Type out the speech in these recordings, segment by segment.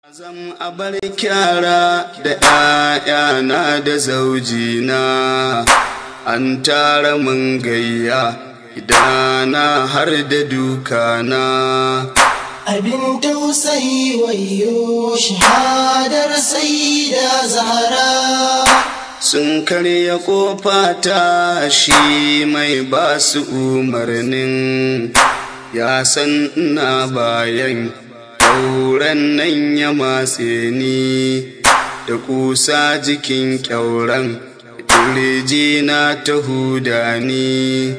Zan abar kyara da ‘ya'yana da zaujina, an tara mun gayya idana har da dukana. Abin tausayi wayo shahadar da zahara. Sun karya ƙofa ta shi mai ba su umarnin, ya san ina bayan. Ƙyauren nan ya matse ni da kusa jikin ƙyauren, ƙirji na ta huda ni.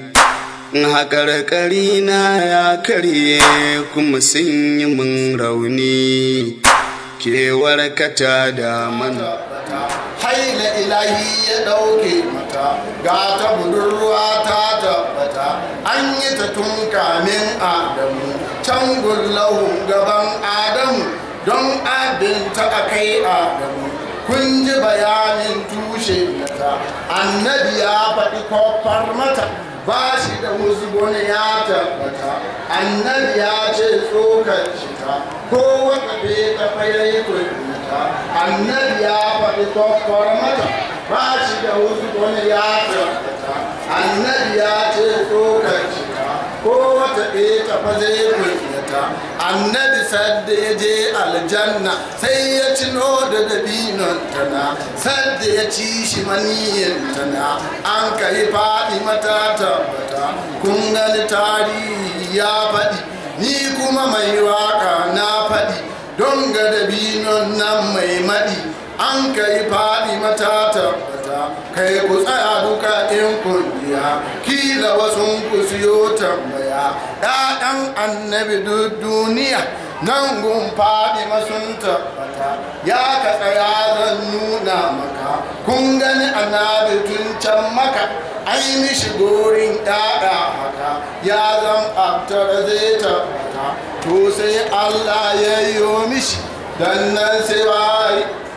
Haƙarƙari na ya karye kuma sun yi min rauni, kewar kata da mana. haila ilahi ya ɗauke mata ga ta budurwa ta tabbata an yi ta tun kamin adamu can gullahu gaban adamu don abinta a kai adamu kun ji bayanin tushe mata annabi ya faɗi kofar mata ba shi da musgon ya tabbata annabi ya ce tsokar shi ta ko wakafe ta fayayi ta annabi ya faɗi kofar mata ba shi da musgon ya tabbata annabi ya ce tsokar shi ta ko wata ta fa zai ta annabi sadda ya je aljanna sai ya cino da dabinon tana sadda ya ci shi maniyin tana an kai faɗi mata tabbata kun gani tarihi ya faɗi ni kuma mai waka na faɗi don ga dabinon nan mai maɗi an kai faɗi mata tabbata kai ku tsaya duka in kungiya kila wasu ku siyo tambaya ɗaɗan annabi duk duniya nan gun faɗi masun tabbata ya ka tsaya zan nuna maka kun gani annabi tun can maka ai mishi gorin ɗaɗa haka ya zan abtar zai tabbata to sai allah ya yi mishi dan nan sai bai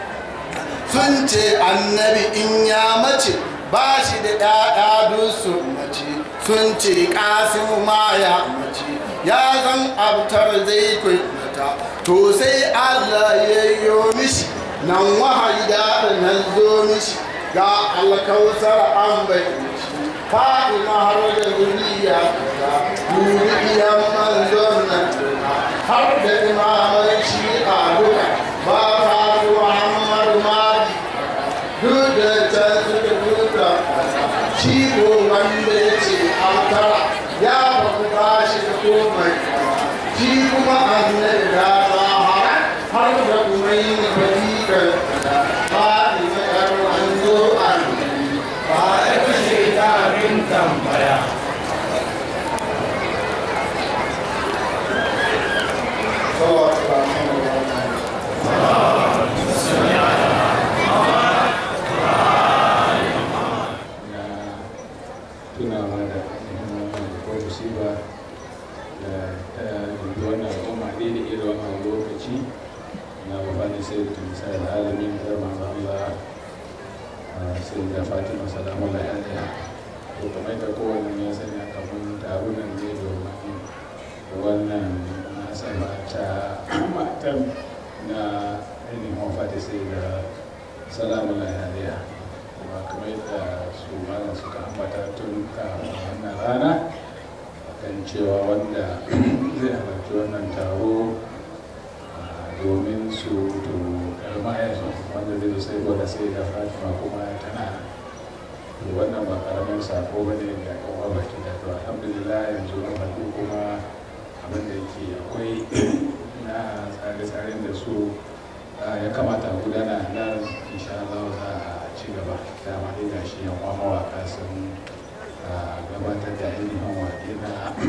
sun ce annabi in ya mace ba shi da ɗaɗa duk sun mace sun ce ƙasimu ma ya mace ya zan abtar zai kwaikwata to sai allah ya yi mishi nan wahayi da nan zo mishi ga alkausar an bai mishi fa'ima har da zuriya ta duniyan manzon nan har da imaman shi a duka ba ta muhammad madi duk da can suka duka shi ko wanda ya ce an tara ya baku ba shi da komai shi kuma annabi da zahara har da kuma yin fadikar fa'ima yar wanzo annabi ba ya kashe ta abin tambaya tunawa da ko musiba da ta dubi wannan al'umma ne da irin wannan lokaci na babban sai da misali da alamin da manzo Allah sai da Fatima salamu alaiha to kamar da kowanne ya sani a kafin tarunan ne domin wannan nasaba ta matan na ainihin wafata sai da salamu alaiha kuma kamar yadda su malam suka ambata tun kafin wannan rana kan cewa wanda zai halarci wannan taro domin su to karmayarsu wanda zai sai gwada sai da fatima kuma tana to wannan ba karamin sako ba ne ga kawo baki da to alhamdulillah yanzu na haɗu kuma abin da yake akwai na tsare-tsaren da su ya kamata a gudana nan insha Allah za a ci gaba dama dai ga shi yan mawaka sun gabatar da ainihin waƙe na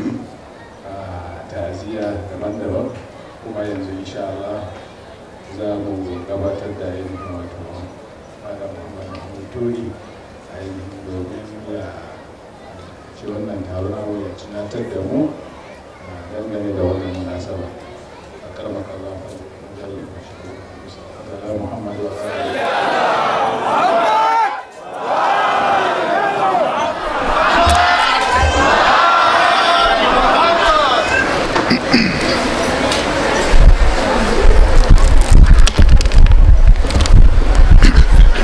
ta'aziyya daban-daban kuma yanzu insha Allah za mu gabatar da ainihin wato malam Muhammad Mahmud Tori ainihin domin ya ci wannan taron ya tunatar da mu dangane da wannan munasaba a karmaka Allah Muhammad wa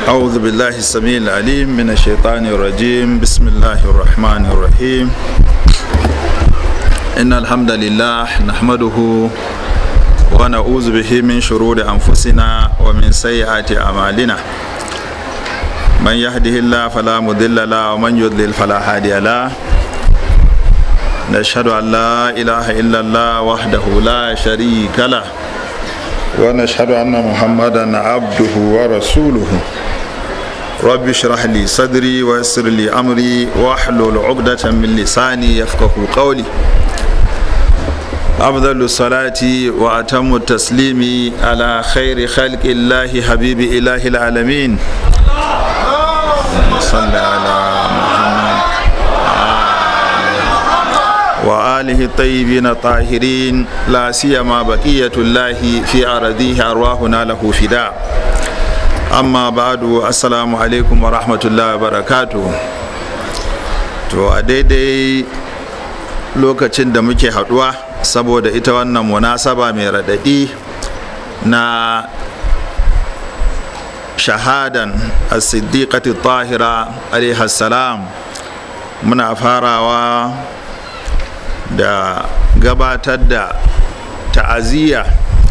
أعوذ بالله السميع العليم من الشيطان الرجيم بسم الله الرحمن الرحيم إن الحمد لله نحمده ونعوذ به من شرور أنفسنا ومن سيئات أعمالنا من يهده الله فلا مضل له ومن يضلل فلا هادي له نشهد أن لا إله إلا الله وحده لا شريك له ونشهد أن محمدا عبده ورسوله رب اشرح لي صدري ويسر لي أمري واحلل عقدة من لساني يفقه قولي أفضل الصلاة وأتم التسليم على خير خلق الله حبيب إله العالمين صلى على محمد وآله الطيبين الطاهرين لا سيما بقية الله في أرضيه أرواحنا له فداء أما بعد السلام عليكم ورحمة الله وبركاته to a daidai lokacin da muke haduwa saboda ita wannan munasaba mai raɗaɗi na shahadan as-siddiqati tahira alaihi salam muna farawa da gabatar da ta'aziyya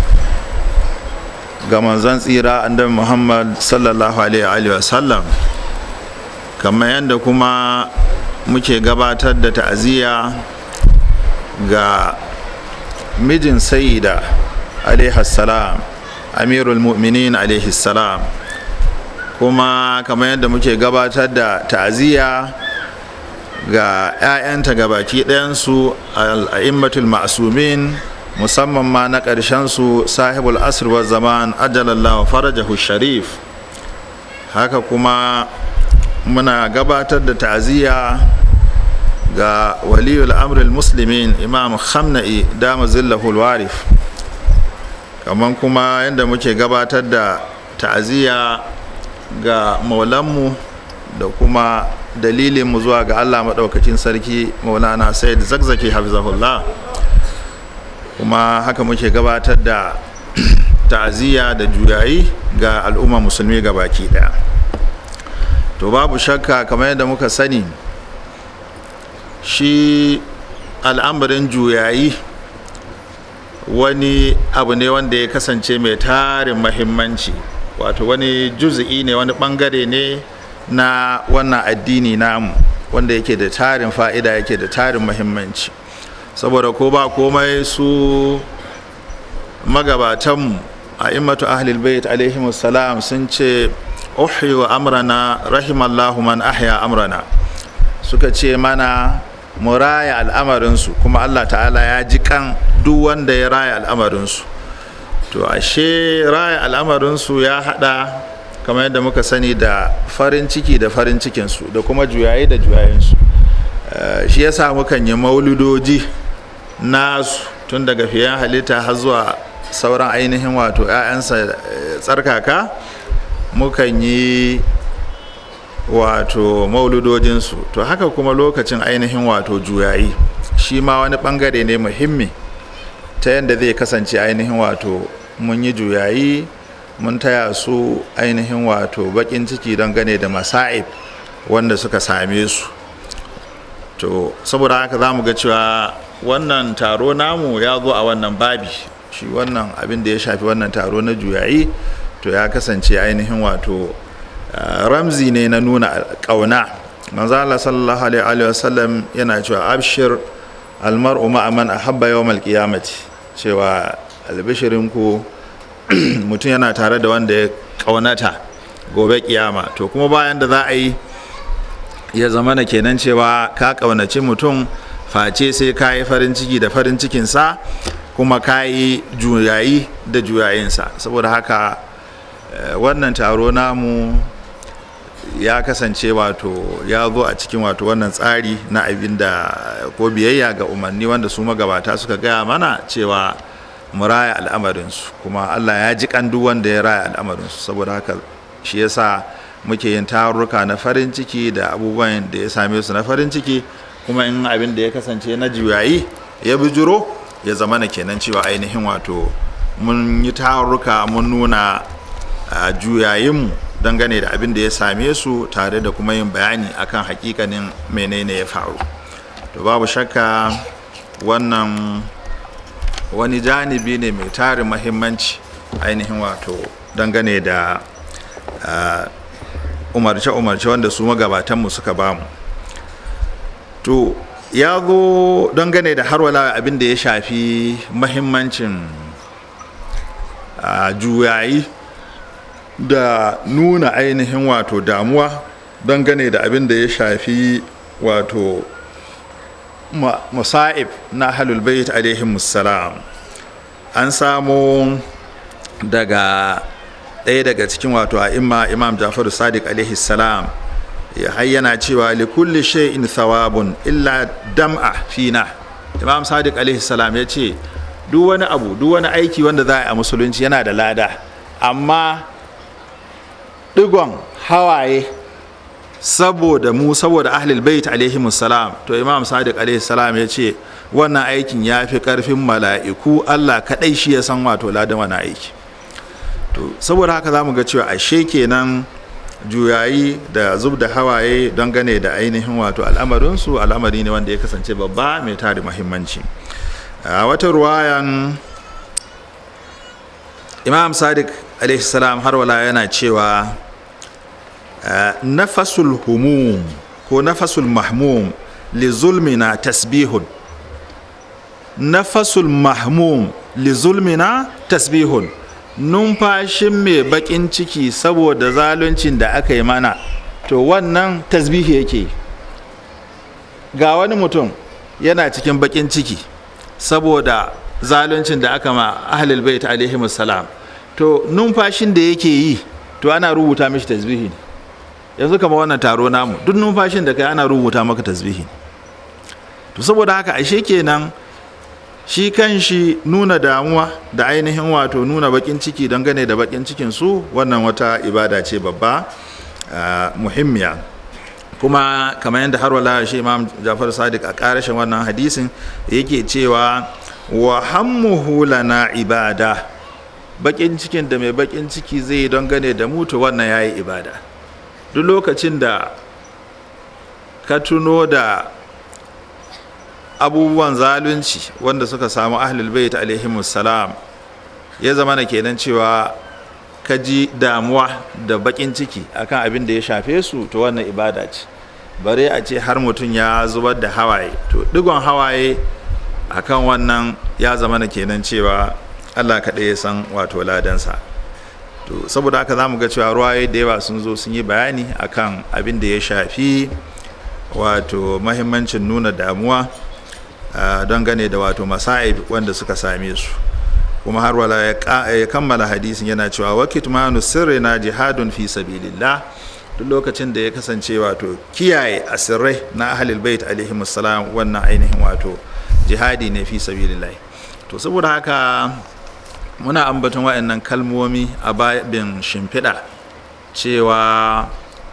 ga manzon tsira annabi muhammad sallallahu alaihi wasallam kamar yadda kuma muke gabatar da ta'aziyya ga mijin sayida alaihi salam amirul mu'minin alaihi salam kuma kamar yadda muke gabatar da ta'aziyya ga 'ya'yanta gabaki ɗayansu al'a'immatul ma'asumin musamman ma na ƙarshensu sahibul asr wa zaman ajalallahu farajahu sharif haka kuma muna gabatar da ta'aziyya ga waliyul amril muslimin imam khamna'i dama zillahul warif kamar kuma yadda muke gabatar da ta'aziyya ga maulanmu da kuma dalilinmu zuwa ga allah maɗaukacin sarki maulana said zakzaki hafizahullah kuma haka muke gabatar da ta'aziyya da juyayi ga al'umma musulmi ga baki ɗaya to babu shakka kamar yadda muka sani shi al'amarin juyayi wani abu ne wanda ya kasance mai tarin mahimmanci wato wani juzi'i ne wani bangare ne na wannan addini namu wanda yake da tarin fa'ida yake da tarin mahimmanci saboda ko ba komai su magabatanmu a immatu ahlul bait alaihimus salam sun ce uhyu amrana rahimallahu man ahya amrana suka ce mana mu raya al'amarinsu kuma allah ta'ala ya ji kan duk wanda ya raya al'amarinsu to ashe raya al'amarinsu ya hada kamar yadda muka sani da farin ciki da farin cikinsu da kuma juyayi da juyayensu shi yasa mukan yi mauludoji nasu tun daga fiyen halitta har zuwa sauran ainihin wato 'ya'yansa tsarkaka mukan yi wato mauludojinsu to haka kuma lokacin ainihin wato juyayi shi ma wani bangare ne muhimmi ta yadda zai kasance ainihin wato mun yi juyayi mun taya su ainihin wato bakin ciki don gane da masa'ib wanda suka same su to saboda haka za mu ga cewa wannan taro namu ya zo a wannan babi shi wannan abin da ya shafi wannan taro na juyayi to ya kasance ainihin wato ramzi ne na nuna ƙauna manzo Allah sallallahu alaihi wa sallam yana cewa abshir almar'u ma'a man ahabba yawmal qiyamati cewa albishirin ku mutum yana tare da wanda ya ƙaunata gobe kiyama to kuma bayan da za a yi ya zama na kenan cewa ka ƙaunaci mutum face sai ka yi farin ciki da farin cikinsa kuma ka yi juyayi da juyayinsa saboda haka wannan taro namu ya kasance wato ya zo a cikin wato wannan tsari na abin da ko biyayya ga umarni wanda su magabata suka gaya mana cewa mu raya al'amarinsu kuma allah ya ji kan duk wanda ya raya al'amarinsu saboda haka shi yasa muke yin tarurruka na farin ciki da abubuwan da ya same su na farin ciki kuma in abin da ya kasance na juyayi ya bijiro ya zama na kenan cewa ainihin wato mun yi tarurruka mun nuna juyayinmu dangane da abin da ya same su tare da kuma yin bayani akan hakikanin menene ya faru to babu shakka wannan wani janibi ne mai tarin mahimmanci ainihin wato dangane da umarce-umarce wanda su magabatanmu suka bamu to ya zo dangane da harwala abin da ya shafi mahimmancin juyayi da nuna ainihin wato damuwa dangane da abin da ya shafi wato musa'ib na halul bait alaihim salam an samu daga ɗaya daga cikin wato a imma imam jafaru sadiq alaihi salam ya hayyana cewa likulli shay'in thawabun illa dam'a fina imam sadiq alaihi salam ya ce duk wani abu duk wani aiki wanda za a yi a musulunci yana da lada amma digon hawaye saboda mu saboda ahlul bait alaihi salam to imam sadiq alaihi salam ya ce wannan aikin ya fi karfin mala'iku allah kaɗai shi ya san wato ladan wani aiki to saboda haka za mu ga cewa ashe kenan juyayi da zub da hawaye don gane da ainihin wato al'amarinsu al'amari ne wanda ya kasance babba mai tari muhimmanci a wata ruwayan imam sadiq alaihi salam har wala yana cewa nafasul humum ko nafasul mahmum li zulmina tasbihun nafasul mahmum li zulmina tasbihun numfashin mai bakin ciki saboda zaluncin da aka yi mana to wannan tasbihi yake ga wani mutum yana cikin bakin ciki saboda zaluncin da aka ma ahlul bait alaihi salam to numfashin da yake yi to ana rubuta mishi tasbihi ne yanzu kama wannan taro namu duk numfashin da kai ana rubuta maka tasbihi to saboda haka ashe kenan shi kan shi nuna damuwa da ainihin wato nuna bakin ciki dangane da bakin cikin su wannan wata ibada ce babba muhimmiya kuma kamar yadda har wala shi imam jafar sadiq a karashin wannan hadisin yake cewa wa hammuhu lana ibada bakin cikin da mai bakin ciki zai don gane da mutu wannan yayi ibada duk lokacin da ka tuno da abubuwan zalunci wanda suka samu ahlul bait alaihimus salam ya zama na kenan cewa ka ji damuwa da bakin ciki akan abin da ya shafe su to wannan ibada ce bare a ce har mutum ya zubar da hawaye to digon hawaye akan wannan ya zama na kenan cewa allah kaɗai ya san wato ladansa to saboda haka za mu ga cewa ruwaye da yawa sun zo sun yi bayani akan abin da ya shafi wato mahimmancin nuna damuwa don gane da wato masa'ib wanda suka same su kuma har wala ya kammala hadisin yana cewa wakit manu sirri na jihadun fi sabilillah duk lokacin da ya kasance wato kiyaye asirrai na ahlul bait alaihi salam wannan ainihin wato jihadi ne fi sabilillah to saboda haka muna ambaton waɗannan kalmomi a babin shimfiɗa cewa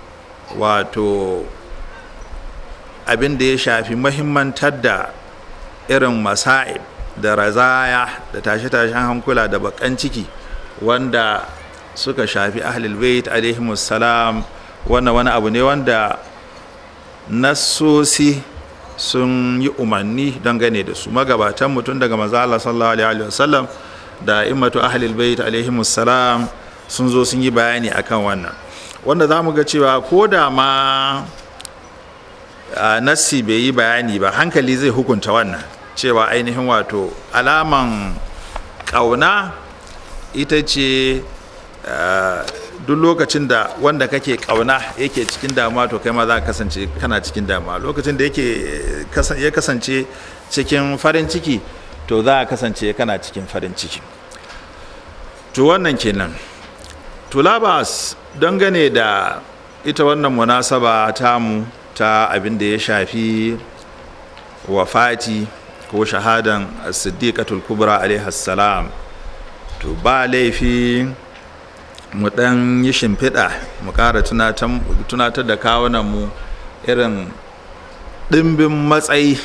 wato abin da ya shafi mahimmantar da irin masa'ib da razaya da tashe-tashen hankula da bakan ciki wanda suka shafi ahlul bait alaihimus salam wannan wani abu ne wanda nassosi sun yi umarni dangane da su magabatan mutum daga maza Allah sallallahu alaihi wasallam da immatu ahlul bait alaihimus salam sun zo sun yi bayani akan wannan wanda za mu ga cewa ko da ma nassi bai yi bayani ba hankali zai hukunta wannan cewa ainihin wato alaman ƙauna ita ce duk lokacin da wanda kake ƙauna yake cikin damuwa to kai ma za ka kasance kana cikin damuwa lokacin da yake ya kasance cikin farin ciki to za ka kasance kana cikin farin ciki to wannan kenan to labas dangane da ita wannan munasaba tamu ta abin da ya shafi wafati ko shahadan siddiqatul kubra salam to ba laifi mu dan yi shimfiɗa mu ƙara tunatar da kawunan mu irin ɗimbin matsayi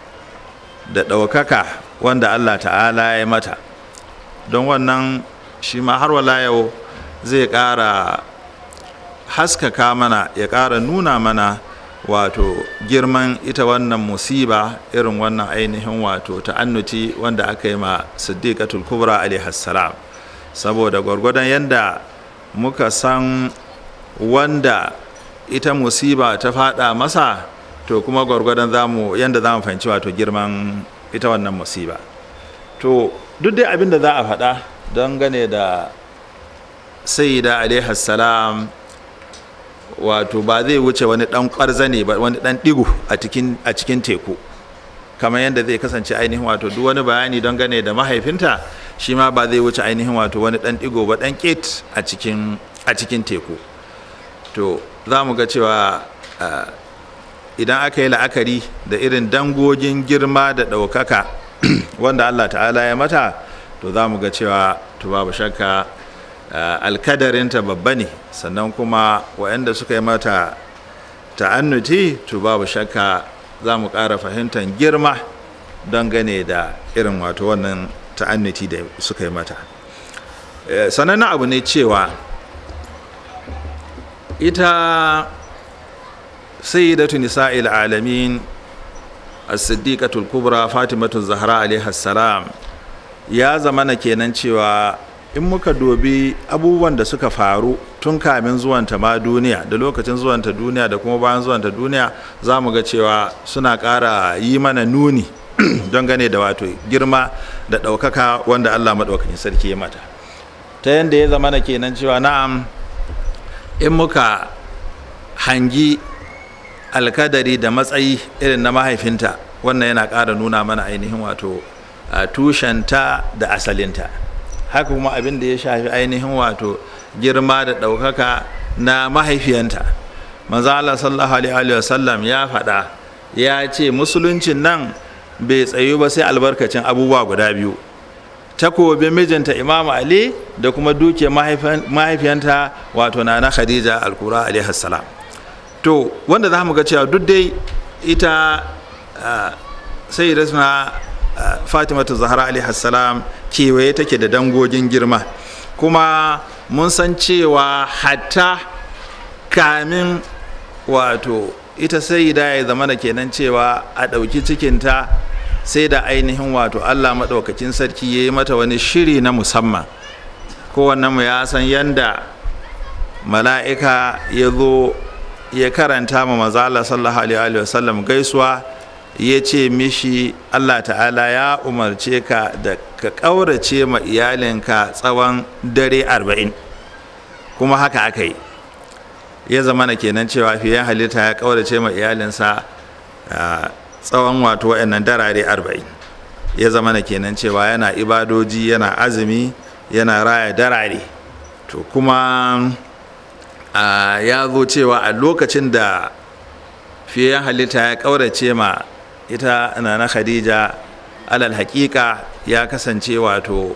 da ɗaukaka wanda allah ta'ala ya mata don wannan shi ma har wala yau zai ƙara haskaka mana ya ƙara nuna mana wato girman ita wannan musiba irin wannan ainihin wato ta'annuti wanda aka yi ma siddiqatul kubra alaihassalam saboda gwargwadon yadda muka san wanda ita musiba ta fada masa to kuma gwargwadon zamu yadda za mu fahimci wato girman ita wannan musiba to duk dai abin da za a faɗa don gane da sayyida alaihassalam wato ba zai wuce wani dan kwarza ne ba wani dan digo a cikin a cikin teku kamar yadda zai kasance ainihin wato duk wani bayani don gane da mahaifinta shi ma ba zai wuce ainihin wato wani dan digo ba dan ket a cikin a cikin teku to za mu ga cewa idan aka yi la'akari da irin dangogin girma da ɗaukaka wanda allah ta'ala ya mata to za mu ga cewa to babu shakka alkadarinta babba ne sannan kuma waɗanda suka yi mata ta'annuti to babu shakka za mu ƙara fahimtar girma don gane da irin wato wannan ta'annuti da suka yi mata sanannen abu ne cewa ita sayyidatu nisa'il alamin as-siddiqatul kubra fatimatu zahra alaiha salam ya zamana kenan cewa in muka dobi abubuwan da suka faru tun kamin zuwanta ma duniya da lokacin zuwanta duniya da kuma bayan zuwanta duniya za mu ga cewa suna ƙara yi mana nuni don gane da wato girma da ɗaukaka wanda allah maɗaukakin sarki ya mata ta yadda ya zama na kenan cewa na'am in muka hangi alkadari da matsayi irin na mahaifinta wannan yana ƙara nuna mana ainihin wato tushenta da asalinta haka kuma abin da ya shafi ainihin wato girma da ɗaukaka na mahaifiyanta manzo Allah sallallahu alaihi wasallam ya faɗa ya ce musuluncin nan bai tsayu ba sai albarkacin abubuwa guda biyu takobin mijinta imam ali da kuma duke mahaifiyanta wato na na khadija alkura alaihi salam to wanda za mu ga cewa duk dai ita sai rasna fatimatu zahra alaihi salam kewaye take da dangogin girma kuma mun san cewa hatta kamin wato ita sai da ya zama da kenan cewa a ɗauki cikinta sai da ainihin wato allah maɗaukakin sarki ya yi mata wani shiri na musamman mu ya san yanda mala'ika ya zo ya karanta ma mazala sallallahu alaihi wasallam gaisuwa ya ce mishi allah ta'ala ya umarce ka da ka ƙaurace ma iyalinka tsawon dare arba'in kuma haka aka yi ya zama na kenan cewa fiye halitta ya ƙaurace ma iyalinsa tsawon wato wa'annan darare arba'in ya zama na kenan cewa yana ibadoji yana azumi yana raya darare to kuma ya zo cewa a lokacin da fiye halitta ya ƙaurace ma ita na khadija alal hakika ya kasance wato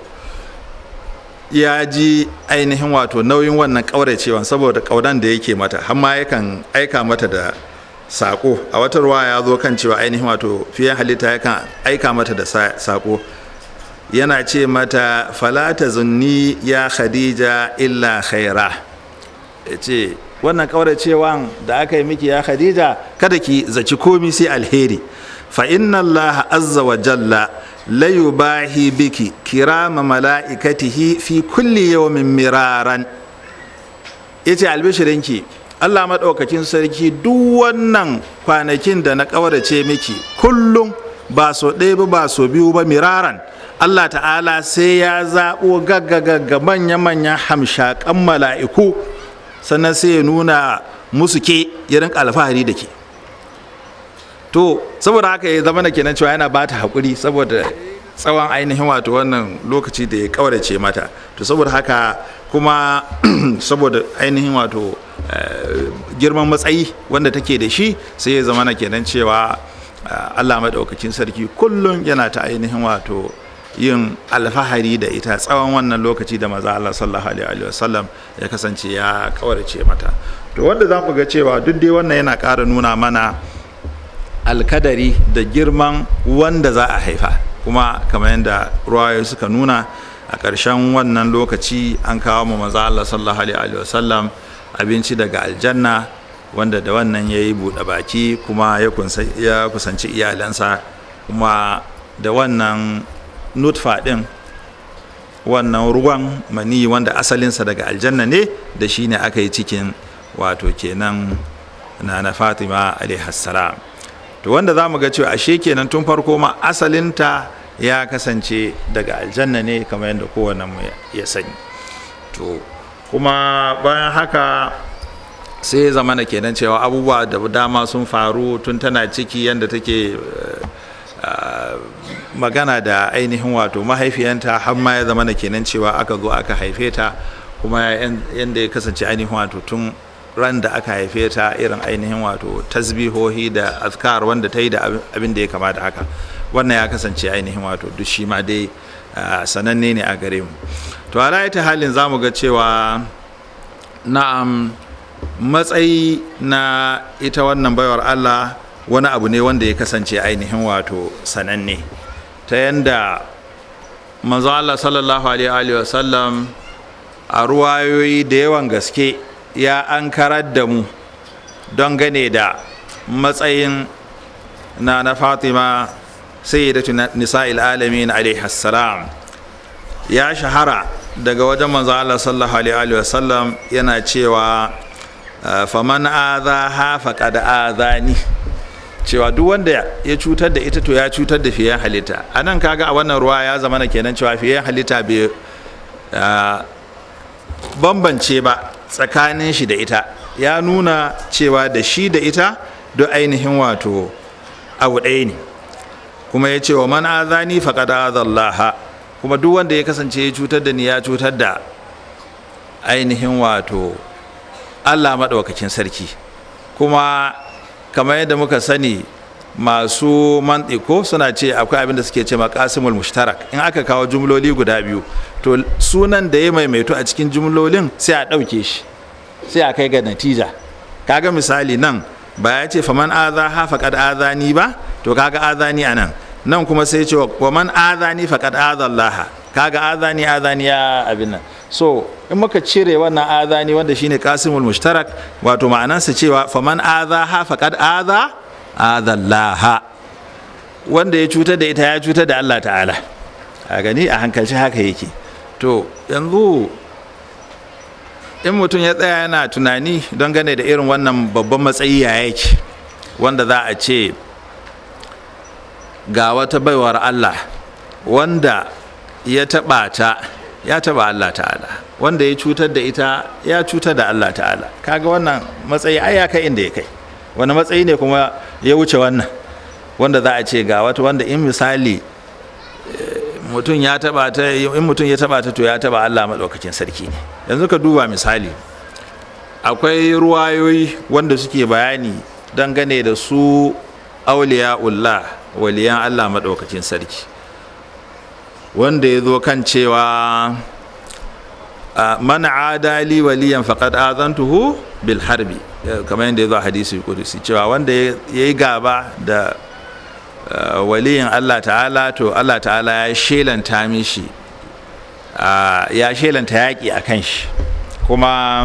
ya ji ainihin wato nauyin wannan ƙauracewa saboda ƙaunan da yake mata har ma yakan aika mata da saƙo a wata ruwa ya zo kan cewa ainihin wato fiye halitta yakan aika mata da saƙo yana ce mata falata zunni ya khadija illa khaira ya ce wannan ƙauracewan da aka yi miki ya khadija kada ki zaci komi sai alheri fa inna allaha azza wa jalla la yubahi biki kirama mala'ikatihi fi kulli yawmin miraran yace albishirinki Allah maɗaukakin sarki duk wannan kwanakin da na ƙaurace miki kullum ba so ɗaya ba ba so biyu ba miraran Allah ta'ala sai ya zaɓo gagga manya-manyan hamshaƙan mala'iku sannan sai ya nuna musu ke ya rinka alfahari da ke to saboda haka ya zama na kenan cewa yana ba ta haƙuri saboda tsawon ainihin wato wannan lokaci da ya ƙaurace mata to saboda haka kuma saboda ainihin wato girman matsayi wanda take da shi sai ya zama na kenan cewa allah maɗaukakin sarki kullum yana ta ainihin wato yin alfahari da ita tsawon wannan lokaci da maza allah sallallahu alaihi wasallam ya kasance ya ƙaurace mata to wanda za mu ga cewa duk dai wannan yana ƙara nuna mana alkadari da girman wanda za a haifa kuma kamar yadda ruwayoyi suka nuna a ƙarshen wannan lokaci an kawo mu maza Allah sallallahu alaihi wasallam abinci daga aljanna wanda da wannan ya yi buɗe baki kuma ya kusanci iyalansa kuma da wannan nutfa ɗin wannan ruwan mani wanda asalinsa daga aljanna ne da shi ne aka yi cikin wato kenan na na fatima alaihassalam to wanda za mu ga cewa ashe kenan tun farko ma asalinta ya kasance daga aljanna ne kamar yadda kowane mu ya sani to kuma bayan haka sai ya zama kenan cewa abubuwa da dama sun faru tun tana ciki yadda take magana da ainihin wato mahaifiyanta har ma ya zama kenan cewa aka zo aka haife ta kuma yadda ya kasance ainihin wato tun ran da aka haife ta irin ainihin wato tasbihohi da azkar wanda ta yi da abin da ya kama da haka wannan ya kasance ainihin wato duk shi ma dai sananne ne a gare mu to a ta halin za mu ga cewa na'am matsayi na ita wannan baiwar allah wani abu ne wanda ya kasance ainihin wato sananne ta yanda manzo allah sallallahu alaihi wasallam a ruwayoyi da yawan gaske ya an karar da mu don gane da matsayin na na fatima sayyidatu nisa'il alamin alaihi salam ya shahara daga wajen manzo Allah sallallahu alaihi wa sallam yana cewa faman adha faqad adhani cewa duk wanda ya cutar da ita to ya cutar da fiye halitta anan kaga a wannan ruwa ya zama na kenan cewa fiye halitta bai bambance ba tsakanin shi da ita ya nuna cewa da shi da ita duk ainihin wato abu ɗaya ne kuma ya ce wa man azani faqad azallaha kuma duk wanda ya kasance ya cutar da ni ya cutar da ainihin wato Allah maɗaukakin sarki kuma kamar yadda muka sani masu mantiko suna ce akwai abin da suke ce makasimul mushtarak in aka kawo jumloli guda biyu to sunan da ya maimaito a cikin jumlolin sai a ɗauke shi sai a kai ga natija kaga misali nan ba ya ce faman aza ha faqad azani ba to kaga azani anan nan kuma sai ce wa man azani faqad azallaha kaga azani azani ya abin nan so in muka cire wannan azani wanda shine qasimul mushtarak wato ma'anansa cewa faman aza ha faqad aza azallaha wanda ya cutar da ita ya cutar da Allah ta'ala a gani a hankalci haka yake to yanzu in mutum ya tsaya yana tunani don gane da irin wannan babban matsayi ya yake wanda za a ce ga wata baiwar Allah wanda ya taɓa ta ya taɓa Allah ta'ala wanda ya cutar da ita ya cutar da Allah ta'ala kaga wannan matsayi ai ya kai inda ya kai wani matsayi ne kuma ya wuce wannan wanda za a ce ga wata wanda in misali mutum ya taba ta in mutum ya taba ta to ya taba Allah madaukakin sarki ne yanzu ka duba misali akwai ruwayoyi wanda suke bayani dangane da su auliya'ullah waliyan Allah madaukakin sarki wanda ya zo kan cewa man adali waliyan faqad azantuhu bil harbi kamar yadda ya zo a hadisi kudusi cewa wanda ya yi gaba da waliyin Allah ta'ala to Allah ta'ala ya shelanta mishi ya shelanta yaƙi a kan shi kuma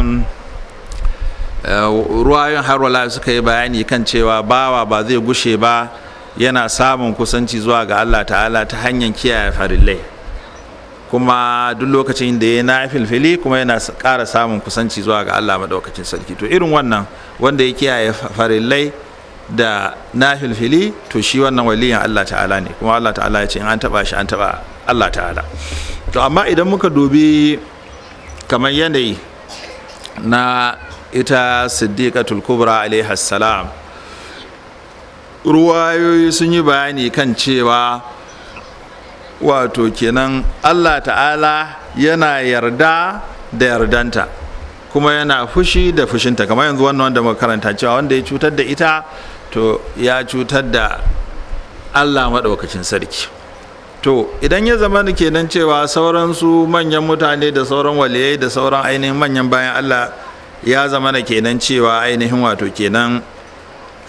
ruwayon harwala suka yi bayani kan cewa bawa ba zai gushe ba yana samun kusanci zuwa ga Allah ta'ala ta hanyar kiyaye farillai kuma duk lokacin da ya na filfili kuma yana ƙara samun kusanci zuwa ga Allah maɗaukacin sarki to irin wannan wanda ya kiyaye farillai da na filfili to shi wannan waliyan Allah ta'ala ne kuma Allah ta'ala ya ce in an taba shi an taba Allah ta'ala to amma idan muka dubi kamar yanayi na ita siddiqatul kubra alaihi salam ruwayoyi sun yi bayani kan cewa wato kenan Allah ta'ala yana yarda da yardanta kuma yana fushi da fushinta kamar yanzu wannan wanda muka karanta cewa wanda ya cutar da ita to ya cutar da Allah maɗaukacin sarki to idan ya zama kenan cewa sauransu manyan mutane da sauran waliyai da sauran ainihin manyan bayan Allah ya zama na kenan cewa ainihin wato kenan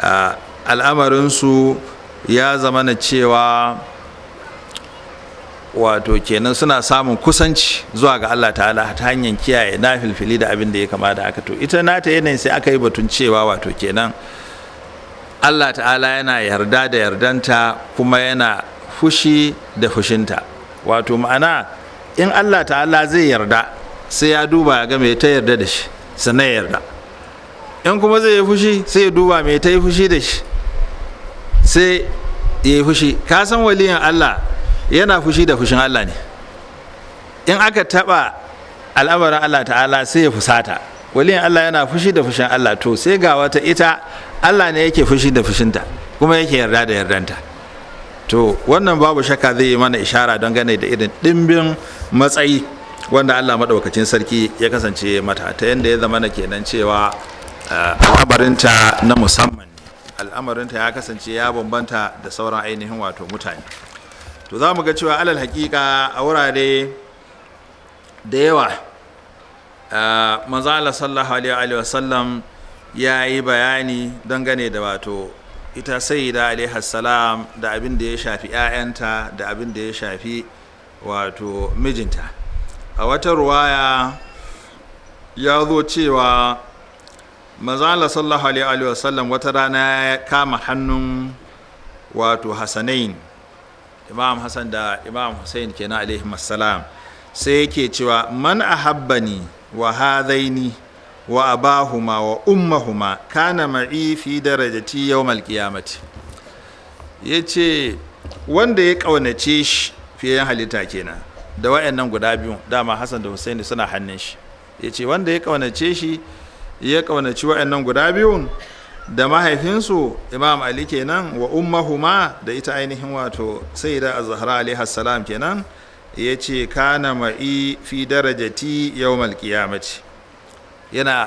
al'amarinsu ya zama na cewa wato kenan suna samun kusanci zuwa ga Allah ta'ala ta hanyar kiyaye na filfili da abin da ya kama da haka to ita nata yanayin sai aka yi batun cewa wato kenan Allah ta'ala yana yarda da yardanta kuma yana fushi da fushinta wato ma'ana in Allah ta'ala zai yarda sai ya duba ya ga me ta yarda da shi sannan ya yarda in kuma zai yi fushi sai ya duba me ta yi fushi da shi sai ya yi fushi ka san waliyan Allah yana fushi da fushin Allah ne in aka taba al'amarin Allah ta'ala sai ya fusata waliyan Allah yana fushi da fushin Allah to sai ga wata ita Allah ne yake fushi da fushinta kuma yake yarda da yardanta to wannan babu shakka zai yi mana ishara don gane da irin ɗimbin matsayi wanda Allah maɗaukacin sarki ya kasance mata ta yadda ya zama na kenan cewa al'amarinta na musamman al'amarinta ya kasance ya bambanta da sauran ainihin wato mutane to za mu ga cewa alal hakika a wurare da yawa manzo Allah sallallahu alaihi wa sallam ya yi bayani dangane da wato ita sayyida alaihi salam da abin da ya shafi 'ya'yanta da abin da ya shafi wato mijinta a wata ruwaya ya zo cewa manzala sallallahu alaihi wa sallam wata rana ya kama hannun wato hasanain imam hassan da imam hussein kenan alaihi salam sai yake cewa man ahabbani wa hadaini wa abahuma wa ummahuma kana ma'i fi darajati yawmal qiyamati yace wanda ya kaunace shi fiye halitta kenan da wayannan guda biyu dama Hassan da Hussein suna hannun shi yace wanda ya kaunace shi ya kaunaci wayannan guda biyun da mahaifinsu Imam Ali kenan wa ummahuma da ita ainihin wato Sayyida Az-Zahra alaiha salam kenan yace kana ma'i fi darajati yawmal qiyamati yana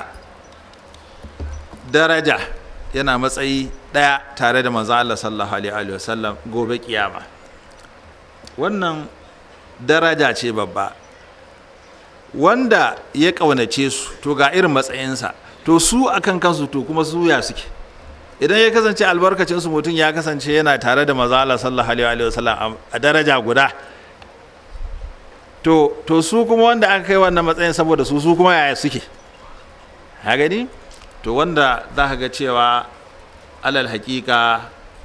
daraja yana matsayi ɗaya tare da manzo Allah sallallahu alaihi wa sallam gobe kiyama wannan daraja ce babba wanda ya ƙaunace su to ga irin matsayinsa to su akan kansu to kuma su ya suke idan ya kasance albarkacin su mutum ya kasance yana tare da manzo Allah sallallahu alaihi wa sallam a daraja guda to to su kuma wanda aka kai wannan matsayin saboda su su kuma yaya suke ha gani to wanda za ka ga cewa alal hakika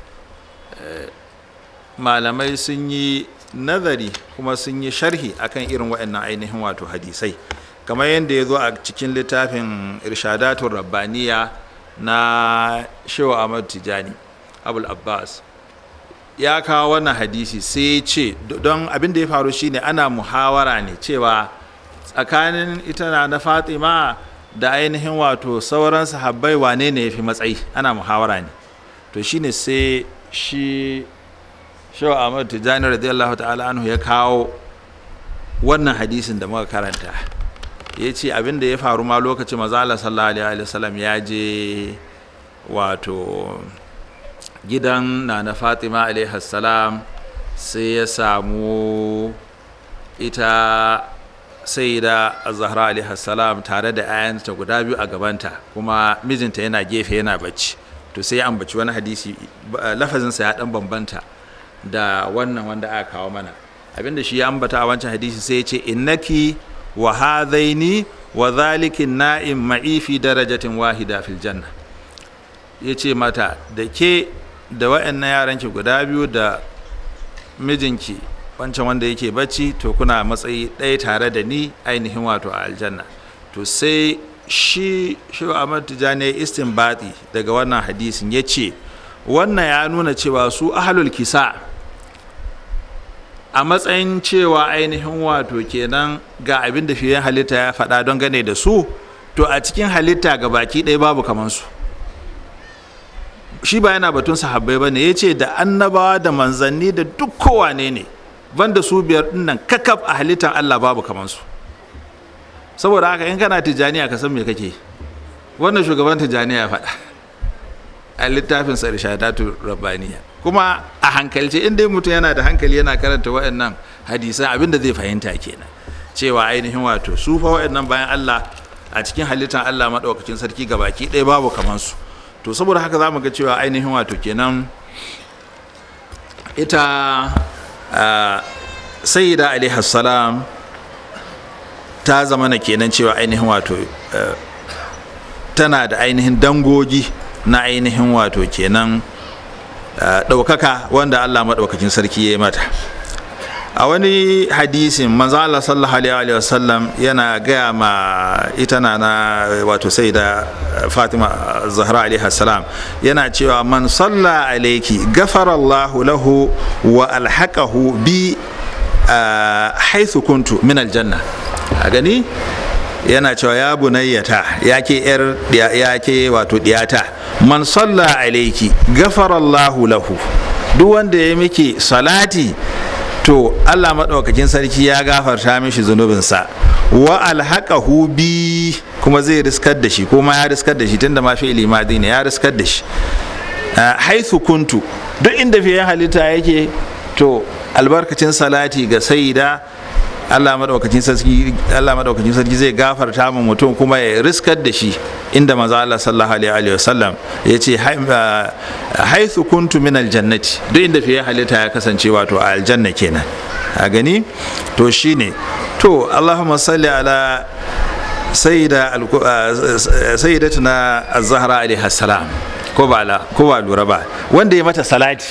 malamai sun yi nazari kuma sun yi sharhi akan irin waɗannan ainihin wato hadisai kamar yadda ya zo a cikin littafin irshadatun rabbaniya na shewa ahmad tijani abul abbas ya kawo wannan hadisi sai ya ce don abin da ya faru shine ana muhawara ne cewa tsakanin ita na fatima da ainihin wato sauran sahabbai wane ne ya fi matsayi ana muhawara ne to shine sai shi shaw ahmad tijani radiyallahu ta'ala anhu ya kawo wannan hadisin da muka karanta ya ce abin da ya faru ma lokacin mazala sallallahu alaihi wasallam ya je wato gidan na na fatima alaihi salam sai ya samu ita sai da zahra alaihi salam tare da 'ya'yanta guda biyu a gabanta kuma mijinta yana gefe yana bacci to sai ya ambaci wani hadisi lafazinsa ya dan bambanta da wannan wanda aka kawo mana abinda shi ya ambata a wancan hadisi sai ya ce innaki wa hadaini wa zalikin na'im ma'i fi darajatin wahida fil janna ya ce mata da ke da wa'annan yaranki guda biyu da mijinki wancan wanda yake bacci to kuna matsayi ɗaya tare da ni ainihin wato a aljanna to sai shi shi Ahmad Tijani istinbati daga wannan hadisin ya ce wannan ya nuna cewa su ahlul kisa a matsayin cewa ainihin wato kenan ga abin da fiye halitta ya faɗa don gane da su to a cikin halitta ga baki ɗaya babu kamansu shi ba yana batun sahabbai ba ne ya ce da annabawa da manzanni da duk kowane ne banda su biyar dinnan kakaf a halittar Allah babu kamansu saboda haka in kana tijaniya ka san me kake wannan shugaban tijaniya ya faɗa a littafin sa irshadatu rabbaniya kuma a hankalce in dai mutum yana da hankali yana karanta waɗannan hadisan abinda zai fahimta kenan cewa ainihin wato su fa waɗannan bayan Allah a cikin halittar Allah maɗaukakin sarki gabaki ɗaya babu kamansu to saboda haka za mu ga cewa ainihin wato kenan ita sayyida alaihi salam ta zama na kenan cewa ainihin wato eh, tana da ainihin dangogi na ainihin wato kenan eh, ɗaukaka wanda allah maɗaukakin sarki ya yi mata a wani hadisin manzo Allah sallallahu alaihi wa sallam yana gaya ma ita na na wato sai da Fatima Zahra alaihi salam yana cewa man salla alaiki gafara Allahu lahu wa alhaqahu bi ah, haythu kuntu min aljanna a gani yana cewa ya bunayyata ya ke yar ya ke wato diyata man salla alaiki gafara Allahu lahu duk wanda ya miki salati to Allah maɗaukakin sarki ya gafarta mishi zunubinsa wa alhaqahu bi kuma zai riskar da shi kuma ya riskar da shi tunda ma fi'ili madi ne ya riskar da shi haithu kuntu duk inda fiye halitta yake to albarkacin salati ga sayyida Allah madaukakin sarki Allah madaukakin sarki zai gafarta mu mutum kuma ya riskar da shi inda manzo Allah sallallahu alaihi wa sallam yace haithu kuntu min aljannati duk inda fiye halitta ya kasance wato a aljanna kenan a gani to shine to Allahumma salli ala sayyida sayyidatuna az-zahra alaiha salam ko ba la ko ba lura ba wanda ya mata salati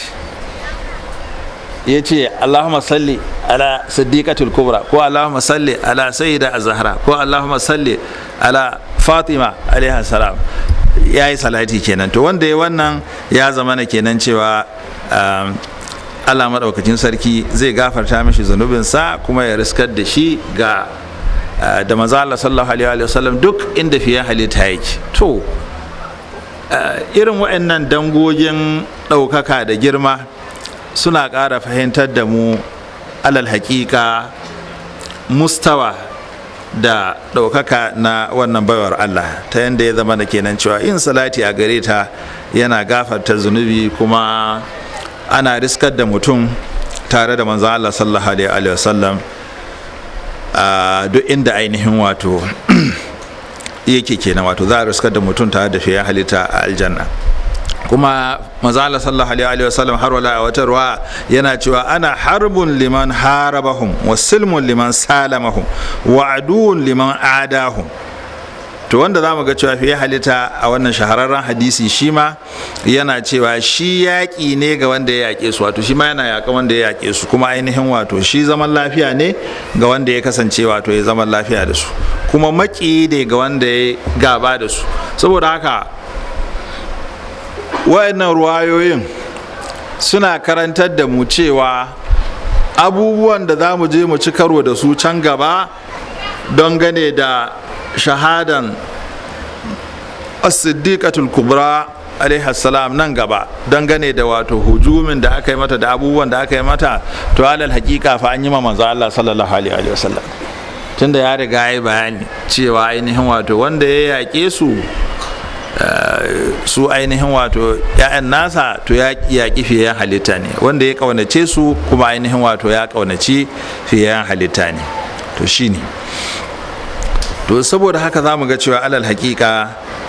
ya ce allahumma salli ala siddiqatul kubra ko allahumma salli ala sayyida az-zahra ko allahumma salli ala fatima alaiha salam ya yi salati kenan to wanda ya wannan ya zama na kenan cewa um, allah maɗaukacin sarki zai gafarta mishi zunubinsa kuma ya riskar da shi ga uh, da maza Allah sallallahu alaihi wa sallam duk inda fiye halitta yake to uh, irin waɗannan dangogin ɗaukaka da girma suna ƙara fahimtar da mu alal haƙiƙa mustawa da ɗaukaka na wannan baiwar Allah ta yadda ya zama da kenan cewa yin salati a gare ta yana gafarta zunubi kuma ana riskar da mutum tare da manzan Allah sallallahu alaihi wasallam a duk inda ainihin wato yake kenan wato za a riskar da mutum tare da fiye halitta a aljanna kuma mazala sallallahu alaihi wa sallam har wala a wata ruwa yana cewa ana harbun liman harabahum wa silmun liman salamahum wa aduwun liman adahum to wanda za mu ga cewa fiye halitta a wannan shahararren hadisi shi ma yana cewa shi yaƙi ne ga wanda ya yaƙe su wato shi ma yana yaƙa wanda ya yaƙe su kuma ainihin wato shi zaman lafiya ne ga wanda ya kasance wato ya zaman lafiya da su kuma maƙi ne ga wanda ya gaba da su saboda haka wayannan ruwayoyin suna karantar da mu cewa abubuwan da za mu je mu ci karo da su can gaba don gane da shahadan as-siddiqatul kubra salam nan gaba don gane da wato hujumin da aka yi mata da abubuwan da aka yi mata to alal hakika fa an yi ma manzo Allah sallallahu alaihi wasallam tunda ya riga ya bayani cewa ainihin wato wanda ya yaƙe su su ainihin wato ‘ya'yan nasa to ya yaƙi fiye halitta ne wanda ya ƙaunace su kuma ainihin wato ya ƙaunaci fiye halitta ne to shi ne to saboda haka za mu ga cewa alal haƙiƙa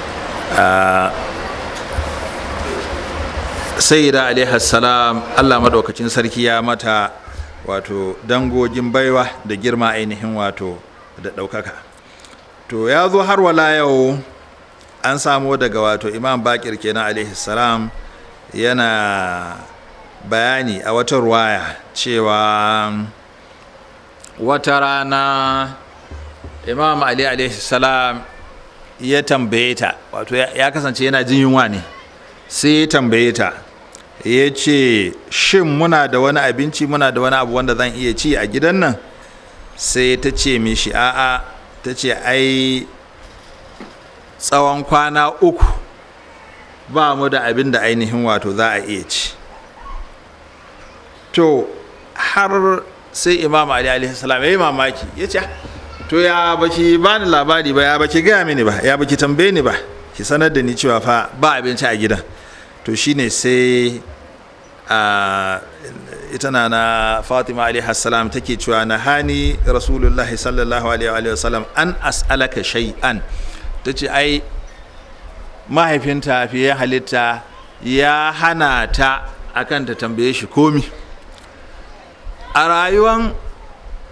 sayyida alaihi salam allah maɗaukacin sarki ya mata wato dangogin baiwa da girma ainihin wato da ɗaukaka to ya zo har wala yau an samo daga wato imam bakir kenan alaihi salam yana bayani a wata ruwaya cewa wata rana imam ali alaihi salam ya tambaye ta wato ya kasance yana jin yunwa ne sai ya tambaye ta ya ce shin muna da wani abinci muna da wani abu wanda zan iya ci a gidan nan sai ta ce mishi a'a ta ce ai tsawon kwana uku ba mu da abin da ainihin wato za a iya ci to har sai imam ali alaihi salam ya yi mamaki ya ce to ya baki ba ni labari ba ya baki gaya mini ba ya baki tambaye ni ba ki sanar da ni cewa fa ba abinci a gidan to shine sai a ita na na fatima alaihi salam take cewa na hani rasulullahi sallallahu alaihi wa sallam an as'alaka shay'an ta ce ai mahaifinta fiye halitta ya hana ta akan ta tambaye shi komi a rayuwan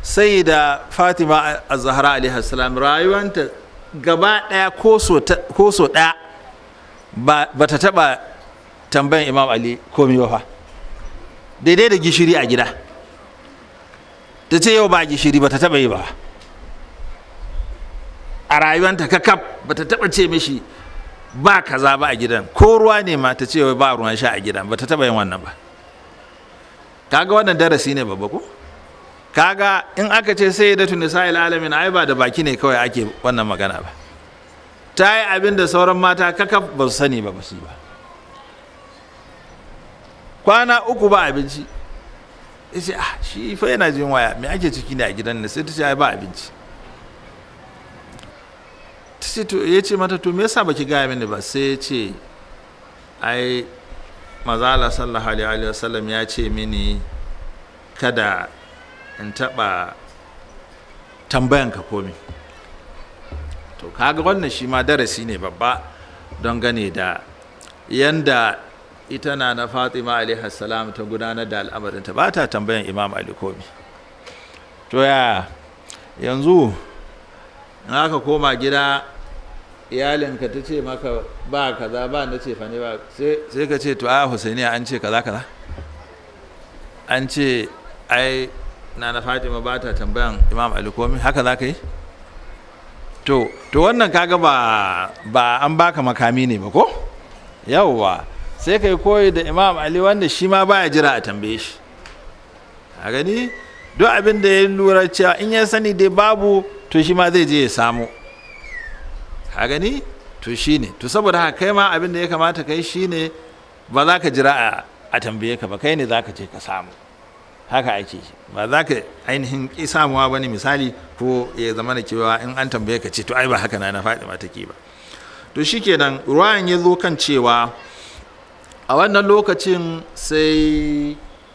sai da fatima a zahra alaihi salam rayuwanta gaba daya ko so daya ba ta taba tambayan imam ali komi ba fa daidai da gishiri a gida ta ce yau ba gishiri ba ta taba yi ba a rayuwanta kakaf ba ta taba ce mishi ba kaza ba a gidan ko ruwa ne ma ta ce ba ruwan sha a gidan ba ta taba yin wannan ba kaga wannan darasi ne babba ko kaga in aka ce sai da tunisa'il alamin ai ba da baki ne kawai ake wannan magana ba ta yi abin da sauran mata kakaf ba su sani ba ba su ba kwana uku ba abinci ya ce ah shi fa yana jin waya me ake ciki ne a gidan ne sai ta ce ai ba abinci ta ce to ya ce mata to me yasa baki gaya mini ba sai ya ce ai mazala sallallahu alaihi wasallam ya ce mini kada in taɓa tambayan ka komi to kaga wannan shi ma darasi ne babba don gane da yanda ita na na fatima alaihi salam ta gudanar da al'amarinta ba ta tambayan imam ali komi to ya yanzu in aka koma gida iyalinka ta ce maka ba kaza ba na ce fane ba sai ka ce to a husainiya an ce kaza kaza an ce ai na na fatima ba ta tambayan imam ali komi haka za ka yi to to wannan kaga ba ba an baka makami ne ba ko yawwa sai kai koyi da imam ali wanda shi ma baya jira a tambaye shi a gani duk abin da ya lura cewa in ya sani dai babu to shi ma zai je ya samu a gani to shi ne to saboda haka kai ma abin da ya kamata kai shi ne ba za ka jira a tambaye ka ba kai ne za ka je ka samu haka ake ba za ka ainihin ƙi samuwa ba ne misali ko ya zama da cewa in an tambaye ka ce to ai ba haka na na faɗi ma take ba to shikenan ruwayan ya zo kan cewa a wannan lokacin sai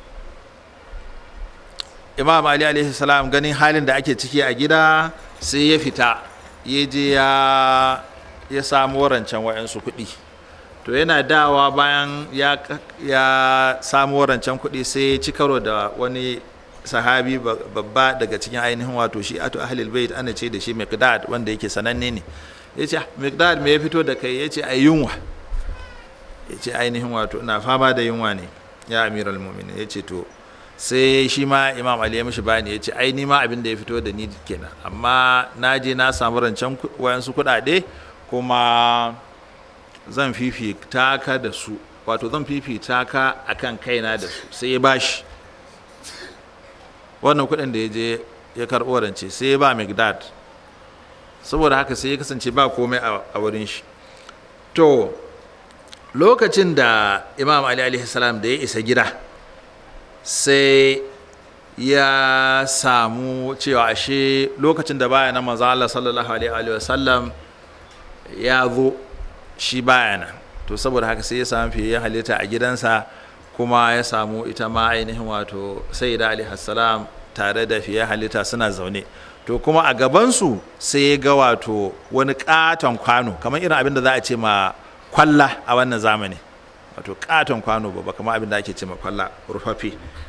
imam ali alaihi salam ganin halin da ake ciki a gida sai ya fita ya je ya ya samu rancen wayansu kuɗi to yana dawa bayan ya, ya samu rancen kuɗi sai ya ci karo da wani sahabi babba daga cikin ainihin wato shi ato ahlul bait ana ce da shi miqdad wanda yake sananne ne ya ce miqdad me ya fito da kai ya ce ai yunwa ya ce ainihin wato ina fama da yunwa ne ya amiral mu'minin ya ce to sai shi ma imam ali ya mishi bayani ya ce ai ni ma abin da ya fito da ni kenan amma na je na samu rancen wayansu kuɗaɗe kuma zan fifita ka da su wato zan fifita ka akan kaina da su sai ya bashi wannan kuɗin da ya je ya karɓo rance sai ya ba mcdad saboda haka sai ya kasance ba komai a wurin shi to lokacin da imam ali alaihi salam da ya isa gida sai ya samu cewa ashe lokacin da baya na manzo Allah sallallahu alaihi wa sallam ya zo shi baya nan to saboda haka sai ya samu fiye halitta a gidansa kuma ya samu ita ma ainihin wato sayyida alaihi salam tare da fiye halitta suna zaune to kuma a gabansu sai ya ga wato wani katon kwano kamar irin abin da za a ce ma kwalla a wannan zamani wato katon kwano babba kamar abin da ake ce ma kwalla rufaffe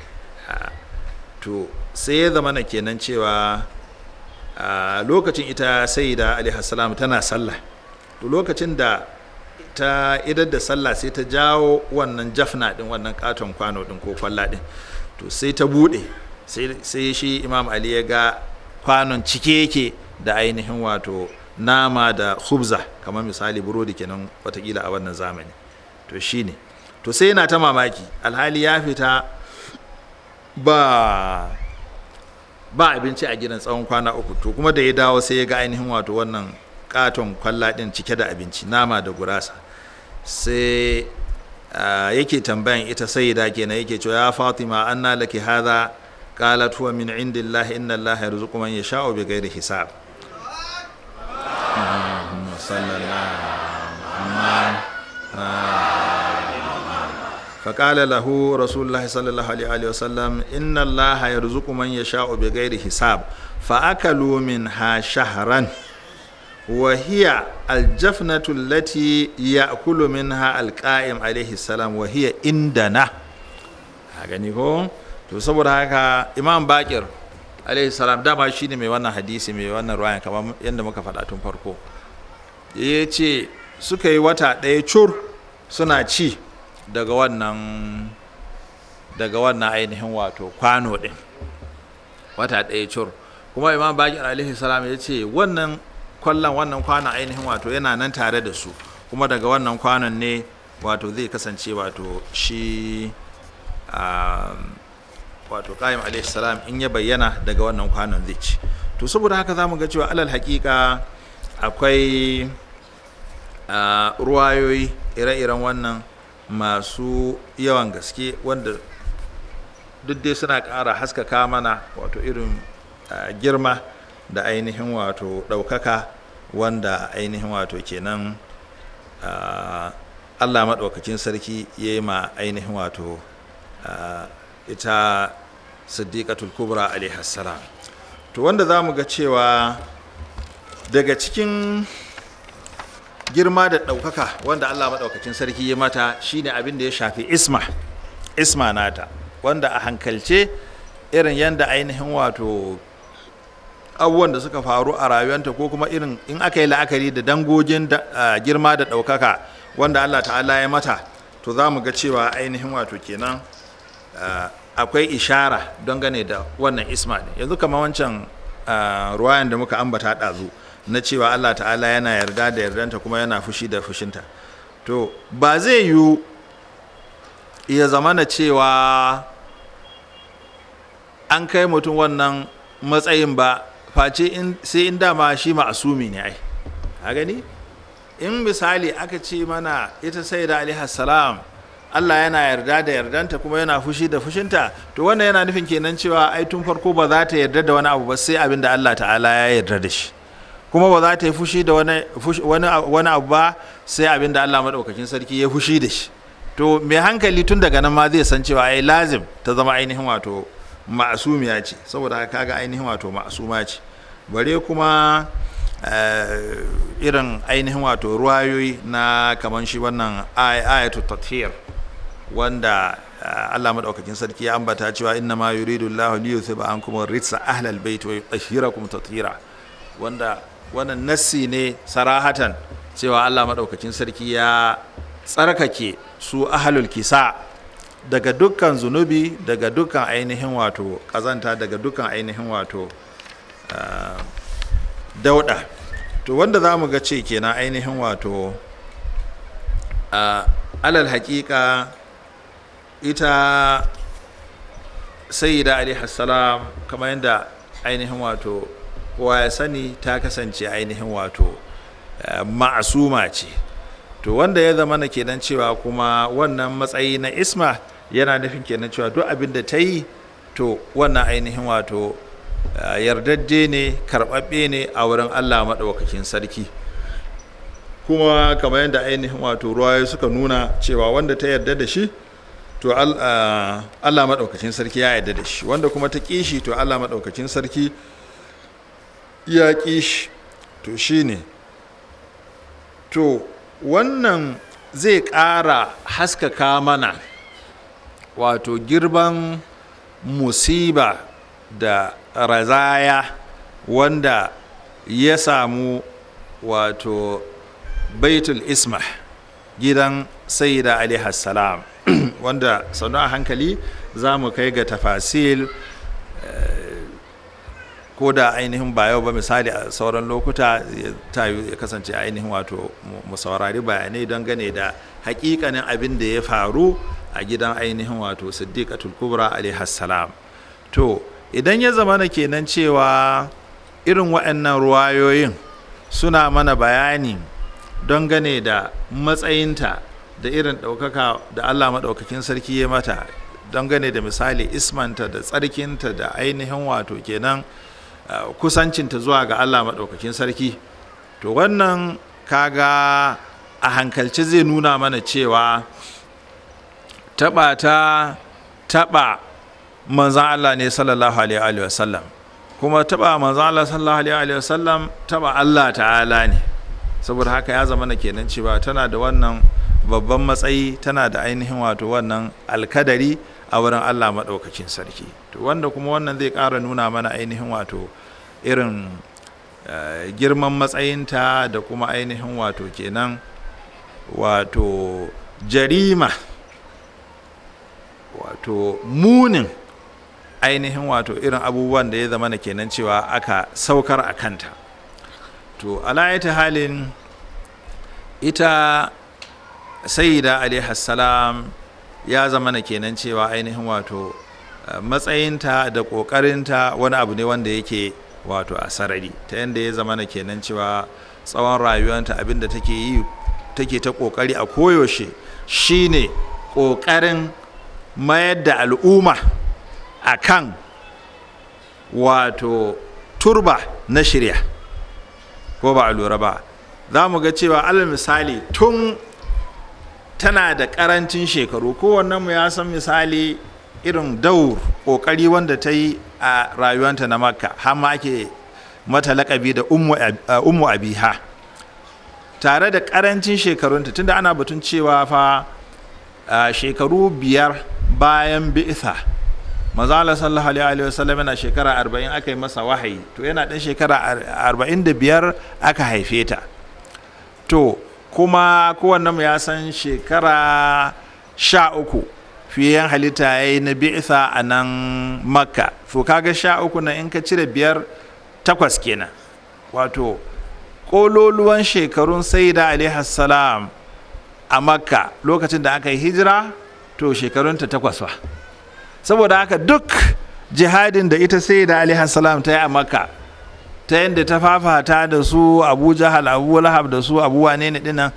to sai ya zama na kenan cewa a lokacin ita sayyida alaihi salam tana sallah to lokacin da ta idar da sallah sai ta jawo wannan jafna din wannan katon kwano din ko kwalla din to sai ta bude sai shi imam ali ya ga kwanon cike yake da ainihin wato nama da khubza kamar misali burodi kenan watakila a wannan zamani to shine to sai yana ta mamaki alhali ya fita ba ba abinci a gidan tsawon kwana uku to kuma da ya dawo sai ya ga ainihin wato wannan katon kwalla din cike da abinci nama da gurasa sai yake tambayan ita sayyida kenan yake cewa ya fatima anna laki hadha qalat huwa min indillahi inna allaha yarzuqu man yasha'u bighairi hisab فقال له رسول الله صلى الله عليه وسلم إن الله يرزق من يشاء بغير حساب فأكلوا منها شهرا وهي الجفنة التي يأكل منها القائم عليه السلام وهي عندنا gani ko to saboda haka imam bakir alaihi salam dama shi ne mai wannan hadisi mai wannan ruwayan kamar yadda muka faɗa tun farko ya ce suka yi wata ɗaya cur suna ci daga wannan daga wannan ainihin wato kwano ɗin wata ɗaya cur kuma imam bakir alaihi salam ya ce wannan kwallon wannan kwanon ainihin wato yana nan tare da su kuma daga wannan kwanon ne wato zai kasance wato shi wato ƙa'im alaihi salam in ya bayyana daga wannan kwanon zai ci to saboda haka za mu ga cewa alal haƙiƙa akwai ruwayoyi ire-iren wannan masu yawan gaske wanda duk dai suna ƙara haskaka mana wato irin girma da ainihin wato ɗaukaka wanda ainihin wato kenan allah maɗaukakin sarki ya yi ma ainihin wato ita siddiqatul kubra alaihassalam to wanda za mu ga cewa daga cikin girma da ɗaukaka wanda allah maɗaukakin sarki ya mata shine abin da ya shafi isma isma nata wanda a hankalce irin yadda ainihin wato abubuwan da suka faru a rayuwanta ko kuma irin in aka yi la'akari da dangogin girma da ɗaukaka wanda allah ta'ala ya mata to za mu ga cewa ainihin wato kenan akwai ishara don gane da wannan isma ne yanzu kamar wancan ruwayan da muka ambata ɗazu na cewa allah ta'ala yana yarda da yardanta kuma yana fushi da fushinta to ba zai yiwu ya zamana cewa an kai mutum wannan matsayin ba face sai in dama shi ma'asumi ne ai a gani in misali aka ce mana ita sai da salam Allah yana yarda da yardanta kuma yana fushi da fushinta to wannan yana nufin kenan cewa ai tun farko ba za ta yarda da wani abu ba sai abin da Allah ta'ala ya yarda da shi kuma ba za ta yi fushi da wani abu ba sai abin da Allah maɗaukakin sarki ya fushi da shi to mai hankali tun daga nan ma zai san cewa ai lazim ta zama ainihin wato ma'asumiya ce saboda haka kaga ainihin wato ma'asuma ce bare kuma irin ainihin wato ruwayoyi na kaman shi wannan ayatu tathir wanda Allah madaukakin sarki ya ambata cewa inna ma yuridu Allah li yuthiba ankum ritsa ahlal bait wa yutahhirakum tathira wanda wannan nassi ne sarahatan cewa Allah madaukakin sarki ya tsarkake su ahlul kisa daga dukkan zunubi daga dukkan ainihin wato kazanta daga dukkan ainihin wato dauda to wanda za mu ga ce kenan ainihin wato alal hakika ita sayyida alaihi salam kamar yadda ainihin wato kowa ya sani ta kasance ainihin wato ma'asuma ce to wanda ya zama na kenan cewa kuma wannan matsayi na isma yana nufin kenan cewa duk abin da ta yi to wannan ainihin wato yardajje ne karɓaɓɓe ne a wurin allah maɗaukakin sarki kuma kamar yadda ainihin wato ruwaye suka nuna cewa wanda ta yarda da shi to allah maɗaukakin sarki ya yarda da shi wanda kuma ta ƙi shi to allah maɗaukakin sarki ya ƙi shi to shi ne to wannan zai ƙara haskaka mana wato girban musiba da razaya wanda ya samu wato baitul isma gidan sayyida alaihi salam wanda sanu a hankali za mu kai ga tafasil ko da ainihin ba yau ba misali a sauran lokuta ta ya kasance ainihin wato mu saurari bayanai don gane da hakikanin abin da ya faru a gidan ainihin wato siddiqatul kubra alaihi salam to idan ya zama na kenan cewa irin waɗannan ruwayoyin suna mana bayani don gane da matsayinta da irin ɗaukaka da allah maɗaukakin sarki ya mata don gane da misali ismanta da tsarkinta da ainihin wato kenan kusancinta zuwa ga allah maɗaukakin sarki to wannan kaga a hankalci zai nuna mana cewa taɓa ta taɓa manzan allah ne sallallahu alaihi wasallam kuma taɓa manzan allah sallallahu alaihi wasallam taɓa allah ta'ala ne saboda haka ya zama na kenan cewa tana da wannan babban matsayi tana da ainihin wato wannan alkadari a wurin allah maɗaukakin sarki to wanda kuma wannan zai ƙara nuna mana ainihin wato irin eh, girman matsayinta da kuma ainihin wato kenan wato jarima wato munin ainihin wato irin abubuwan da ya zama na kenan cewa aka saukar a kanta to alayata halin ita sayyida alaihassalam ya zama na kenan cewa ainihin wato eh, matsayinta da ƙoƙarinta wani abu ne wanda yake wato a sarari ta yadda ya zama na kenan cewa tsawon rayuwanta abinda take yi take ta ƙoƙari a koyaushe shine ƙoƙarin mayar da al'umma a kan wato turba na shirya ko ba a lura ba za mu ga cewa alal misali tun tana da karancin shekaru kowannen mu ya san misali irin daur kokari wanda ta yi a rayuwanta na makka har ma ake mata lakabi da ummu Ab- uh, ummu abiha tare da karancin shekarunta tunda ana batun cewa fa uh, shekaru biyar bayan bi'itha maza Allah sallallahu alaihi wa sallam yana shekara 40 aka yi masa wahayi to yana dan shekara ar- 45 aka haife ta to kuma kowanne mu ya san shekara sha uku fiye halitta ya yi na bi'itha a nan makka to kaga sha uku na in ka cire biyar takwas kenan wato ƙololuwan shekarun saida alaihi salam a makka lokacin da aka yi hijira to shekarunta takwas ba saboda haka duk jihadin da ita saida alaihi salam ta yi a makka ta yadda ta fafata da su abu jahal abu lahab da su abu wane ne dinnan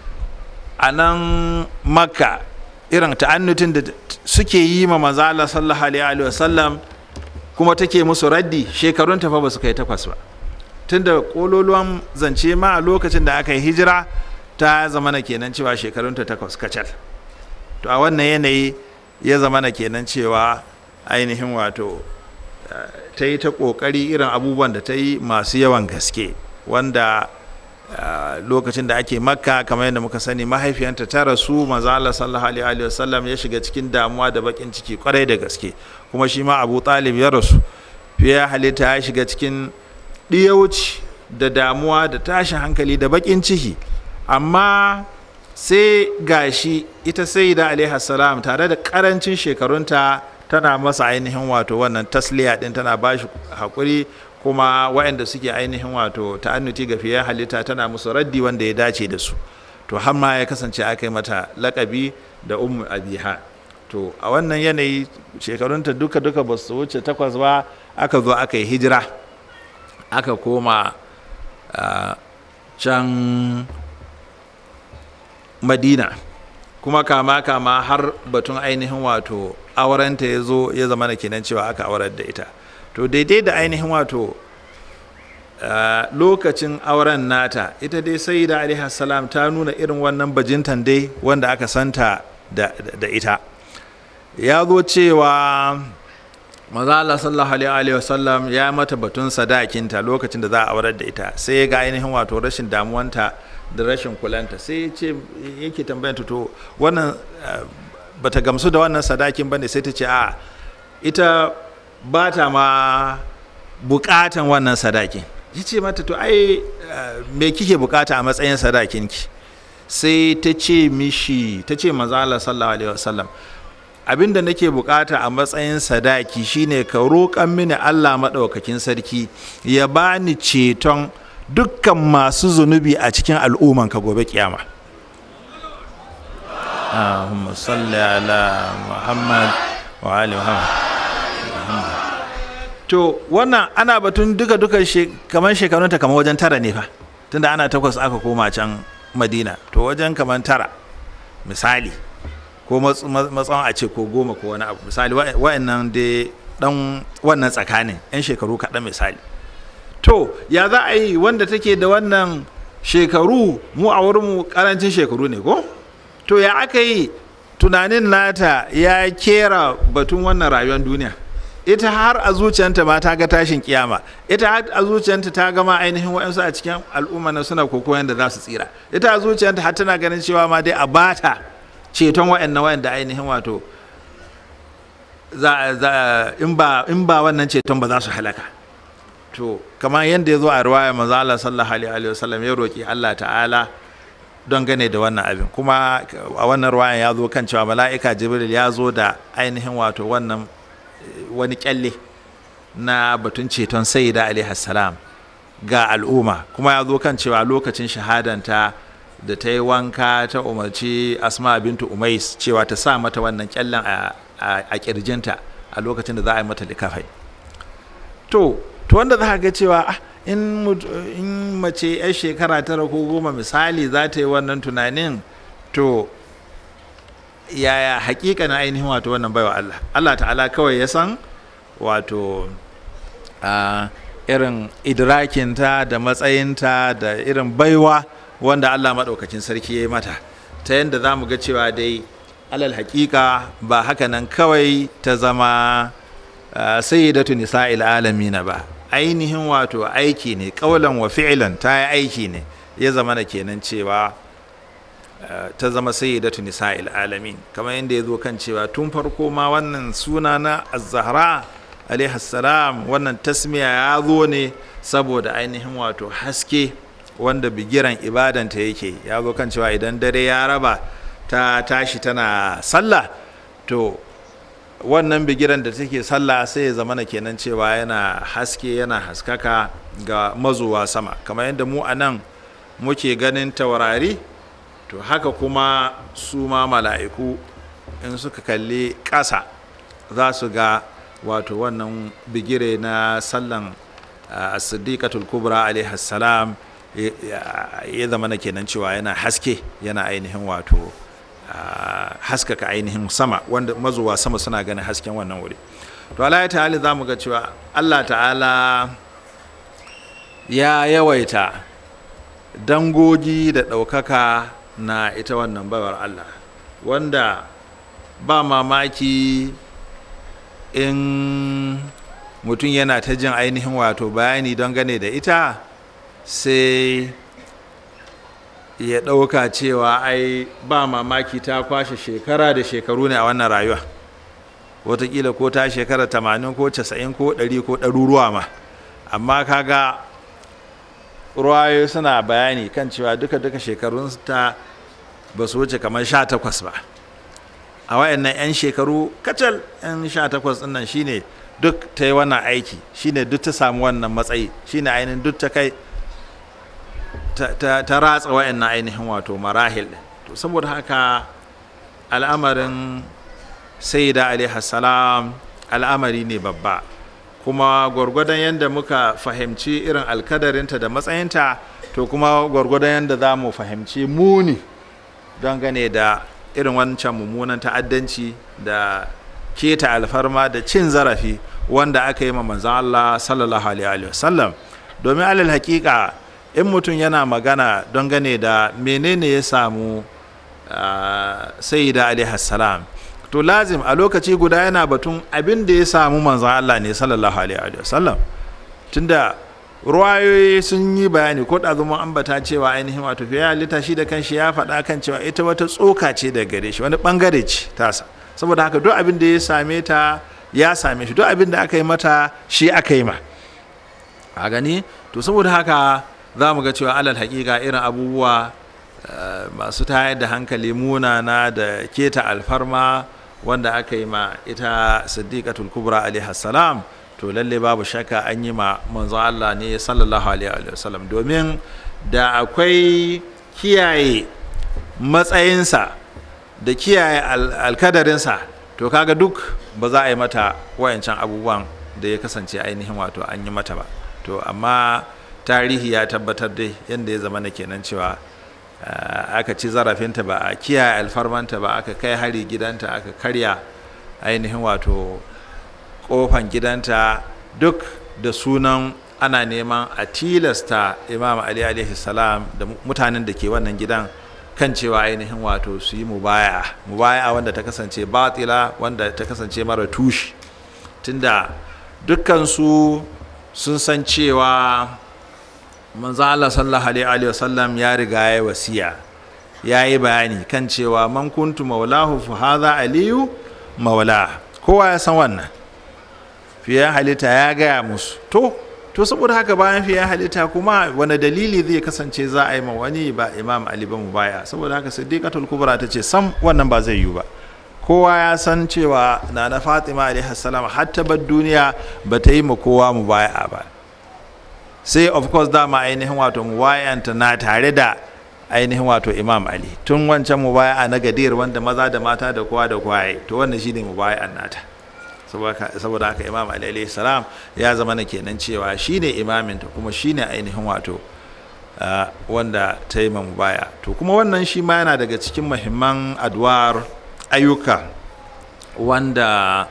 a nan makka irin ta'annutin da suke yi ma manzala sallallahu alaihi wasallam kuma take musu raddi shekarun ta fa ba su kai takwas ba tunda kololuwan zance ma a lokacin da aka yi hijira ta zamana kenan cewa shekarun ta takwas kacal to a wannan yanayi ya zamana kenan cewa ainihin wato ta yi ta ƙoƙari irin abubuwan da ta yi masu yawan gaske wanda lokacin da ake makka kamar yadda muka sani mahaifiyanta ta rasu maza Allah sallallahu alaihi wasallam ya shiga cikin damuwa da bakin ciki kwarai da gaske kuma shi ma Abu Talib ya rasu fiye halitta ya shiga cikin ɗiyauci da damuwa da tashin hankali da bakin ciki amma sai gashi ita sai da alaihi salam tare da karancin shekarunta tana masa ainihin wato wannan tasliya din tana ba shi haƙuri kuma waɗanda suke ainihin wato ta'annuti ga fiye halitta tana musu raddi wanda ya dace da su to har ma ya kasance aka yi mata lakabi da ummu abiha to a wannan yanayi shekarunta duka duka ba su wuce takwas ba aka zo aka yi hijira aka koma can madina kuma kama kama har batun ainihin wato aurenta ya zo ya zama na kenan cewa aka aurar da ita to daidai da ainihin wato lokacin auren nata ita dai sai da alaihi salam ta nuna irin wannan bajintan dai wanda aka santa da, ita ya zo cewa maza Allah sallallahu alaihi wasallam ya mata batun sadakinta lokacin da za a aurar da ita sai ya ga ainihin wato rashin damuwanta da rashin kulanta sai ya ce yake tambayanta to wannan bata gamsu da wannan sadakin bane sai ta ce a ita ba ta ma bukatan wannan sadakin ya ce mata to ai me kike bukata a matsayin sadakinki sai ta ce mishi ta ce manzala sallallahu alaihi wasallam abinda nake bukata a matsayin sadaki shine ka roƙan mini Allah maɗaukakin sarki ya bani ceton dukkan masu zunubi a cikin al'umman ka gobe kiyama Allahumma salli ala Muhammad wa ali Muhammad to wannan ana batun duka duka kamar shekarunta kamar wajen tara ne fa tunda ana takwas aka koma can madina to wajen kamar tara misali ko matsawan a ce ko goma ko wani abu misali wa'annan dai dan wannan tsakanin yan shekaru kaɗan misali to ya za a yi wanda take da wannan shekaru mu a wurinmu karancin shekaru ne ko to ya aka yi tunanin nata ya kera batun wannan rayuwar duniya ita har a zuciyanta ma ta ga tashin kiyama ita har a zuciyanta ta gama ainihin wa'ansu a cikin al'umma na suna kokoyan da za su tsira ita a zuciyanta har tana ganin cewa ma dai a bata ceton wa'annan wa'anda ainihin wato za, za, in ba in ba wannan ceton ba za su halaka to kamar yadda ya zo a riwaya manzo Allah sallallahu alaihi wasallam ya roki Allah ta'ala don gane da wannan abin kuma a wannan ruwayan ya zo kan cewa mala'ika jibril ya zo da ainihin wato wannan eh, wani kyalle na batun ceton sayyida alaihi salam ga al'umma kuma ya zo kan cewa lokacin shahadanta da ta yi wanka ta umarci asma bintu umais cewa ta sa mata wannan kyallen a, a, a kirjinta a lokacin da za a yi mata likafai to to wanda za ka ga cewa ah, in, mut- in mace 'yar shekara tara ko goma misali za ta yi wannan tunanin to yaya hakika na ainihin wato wannan baiwa Allah Allah ta'ala kawai ya san wato a irin idrakinta da matsayinta da irin baiwa wanda Allah maɗaukacin sarki ya yi mata ta yadda za mu ga cewa dai alal hakika ba haka nan kawai ta zama uh, sayyidatu nisa'il alamina ba ainihin wato aiki ne ƙaulan wa fi'lan ta yi aiki ne ya zama na kenan cewa uh, ta zama sayyidatu nisa'il alamin kamar yadda ya zo kan cewa tun farko ma wannan suna na az-zahra alaihi salam wannan tasmiya ya zo ne saboda ainihin wato haske wanda bigiran ibadanta yake ya zo kan cewa idan dare ya raba ta tashi tana sallah to wannan bigiran da take sallah sai ya zama kenan cewa yana haske yana haskaka ga mazuwa sama kamar yadda mu a nan muke ganin taurari to haka kuma su ma mala'iku in suka kalli ƙasa za su ga wato wannan bigire na sallan uh, siddiqatul kubra alaihi salam ya zama na kenan cewa yana haske yana ainihin wato uh, haskaka ainihin sama wanda mazuwa sama suna ganin hasken wannan wuri to ala ta'ala za mu ga cewa allah ta'ala ya yawaita dangogi da ɗaukaka na ita wannan baiwar allah wanda ba mamaki in mutum yana ta jin ainihin wato bayani don gane da ita sai ya ɗauka cewa ai ba mamaki ta kwashe shekara da shekaru ne a wannan rayuwa watakila ko ta shekara tamanin ko casa'in ko ɗari ko ɗaruruwa ma amma kaga ruwayo suna bayani kan cewa duka-duka shekarun ta ba su wuce kamar sha takwas ba a wayannan 'yan shekaru kacal 'yan sha takwas ɗin nan shine duk ta yi wannan aiki shine duk ta samu wannan matsayi shine ainihin duk ta kai ta ratsa wayannan ainihin wato marahil to saboda haka al'amarin sayyida alaihi salam al'amari ne babba kuma gwargwadon yadda muka fahimci irin alkadarinta da matsayinta to kuma gwargwadon yadda za mu fahimci muni don gane da irin wancan mummunan ta'addanci da keta alfarma da cin zarafi wanda aka yi ma manzan Allah sallallahu alaihi wasallam domin alal hakika in mutum yana magana don gane da menene ya samu sayyida alaihi salam to lazim a lokaci guda yana batun abin da ya samu manzan Allah ne sallallahu alaihi wasallam tunda ruwayoyi sun yi bayani ko da zama ambata cewa ainihin wato fiye halitta shi da kanshi ya faɗa kan cewa ita wata tsoka ce da gare shi wani bangare ce tasa saboda haka duk abin da ya same ta ya same shi duk abin da aka yi mata shi aka yi ma a gani to saboda haka za mu ga cewa alal hakika irin abubuwa masu tayar da hankali munana da keta alfarma wanda aka yi ma ita siddiqatul kubra alaihi salam to lalle babu shakka an yi ma manzo Allah ne sallallahu alaihi wasallam domin da akwai kiyaye matsayinsa da kiyaye alkadarinsa to kaga duk ba za a yi mata wayancan abubuwan da ya kasance ainihin wato an yi mata ba to amma tarihi ya tabbatar dai yadda ya zama na kenan cewa aka ci zarafinta ba a kiyaye alfarmanta ba aka kai hari gidanta aka karya ainihin wato kofan gidanta duk da sunan ana neman a tilasta imam ali alaihi salam da mutanen da ke wannan gidan kan cewa ainihin wato su yi mubaya mubaya wanda ta kasance batila wanda ta kasance mara tushi tunda dukkansu sun san cewa manzo Allah sallallahu alaihi wasallam ya riga ya wasiya ya yi bayani kan cewa man kuntu maulahu fa hadha aliyu maula kowa ya san wannan fiye halitta ya gaya musu to to saboda haka bayan fiye halitta kuma wani dalili zai kasance za a yi ma wani ba imam ali ba mu baya saboda haka siddiqatul kubra ta ce sam wannan ba zai yiwu ba kowa ya san cewa na na fatima alaihi salam har ta bar duniya ba ta yi ma kowa mu baya ba sai of course dama ainihin wato mu bayanta na tare da ainihin wato imam ali tun wancan mu baya na gadir wanda maza da mata da kowa da kowa ya yi to wannan shine mu baya nata saboda haka imam ali alaihi salam ya zama na kenan cewa shine imaminta kuma shine ainihin wato wanda ta yi mu baya to kuma wannan shi ma yana daga cikin muhimman adwar ayyuka wanda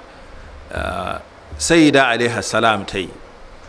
sayyida alaihi salam ta yi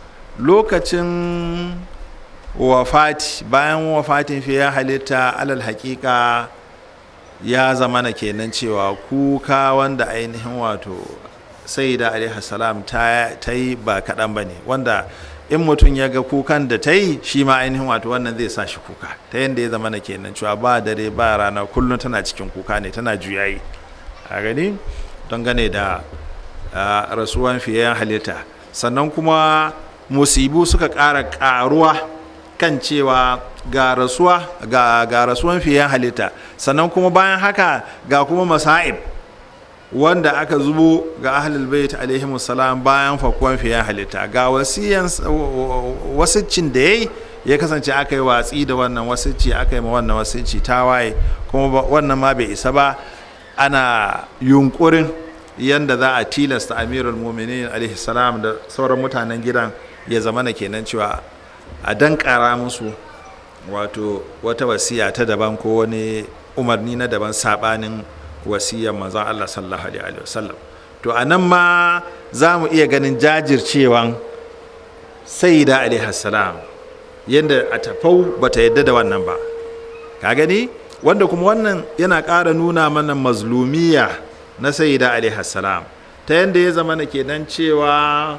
lokacin wafati bayan wafatin fiye halitta alal hakika ya zama na kenan cewa kuka wanda ainihin wato sai da salam ta yi ba kaɗan ba ne wanda in mutum ya ga kukan da ta yi shi ma ainihin wato wannan zai sa shi kuka ta yadda ya zama na kenan cewa ba dare ba rana kullum tana cikin kuka ne tana juyayi a gani don gane da rasuwan fiye halitta sannan kuma musibu suka ƙara ƙaruwa kan cewa ga rasuwa ga, ga rasuwan fiye halitta sannan kuma bayan haka ga kuma masa'ib wanda aka zubo ga ahlul bait alaihimu salam bayan fakuwan fiye halitta ga wasiyan wasiccin da yayi ya kasance aka yi watsi da wannan wasicci aka yi ma wannan wasicci tawaye kuma wannan ma bai isa ba ana yunkurin yanda za a tilasta amirul muminin alaihi salam da sauran mutanen gidan ya zama na kenan cewa a dankara musu wato wata wasiya ta daban ko wani umarni na daban sabanin wasiyar manzon Allah sallallahu alaihi wasallam to a nan ma za mu iya ganin jajircewan sayyida alaihi salam yadda a tafau bata yadda da wannan ba ka gani wanda kuma wannan yana ƙara nuna mana mazlumiya na sayyida alaihi salam ta yadda ya zama na kenan cewa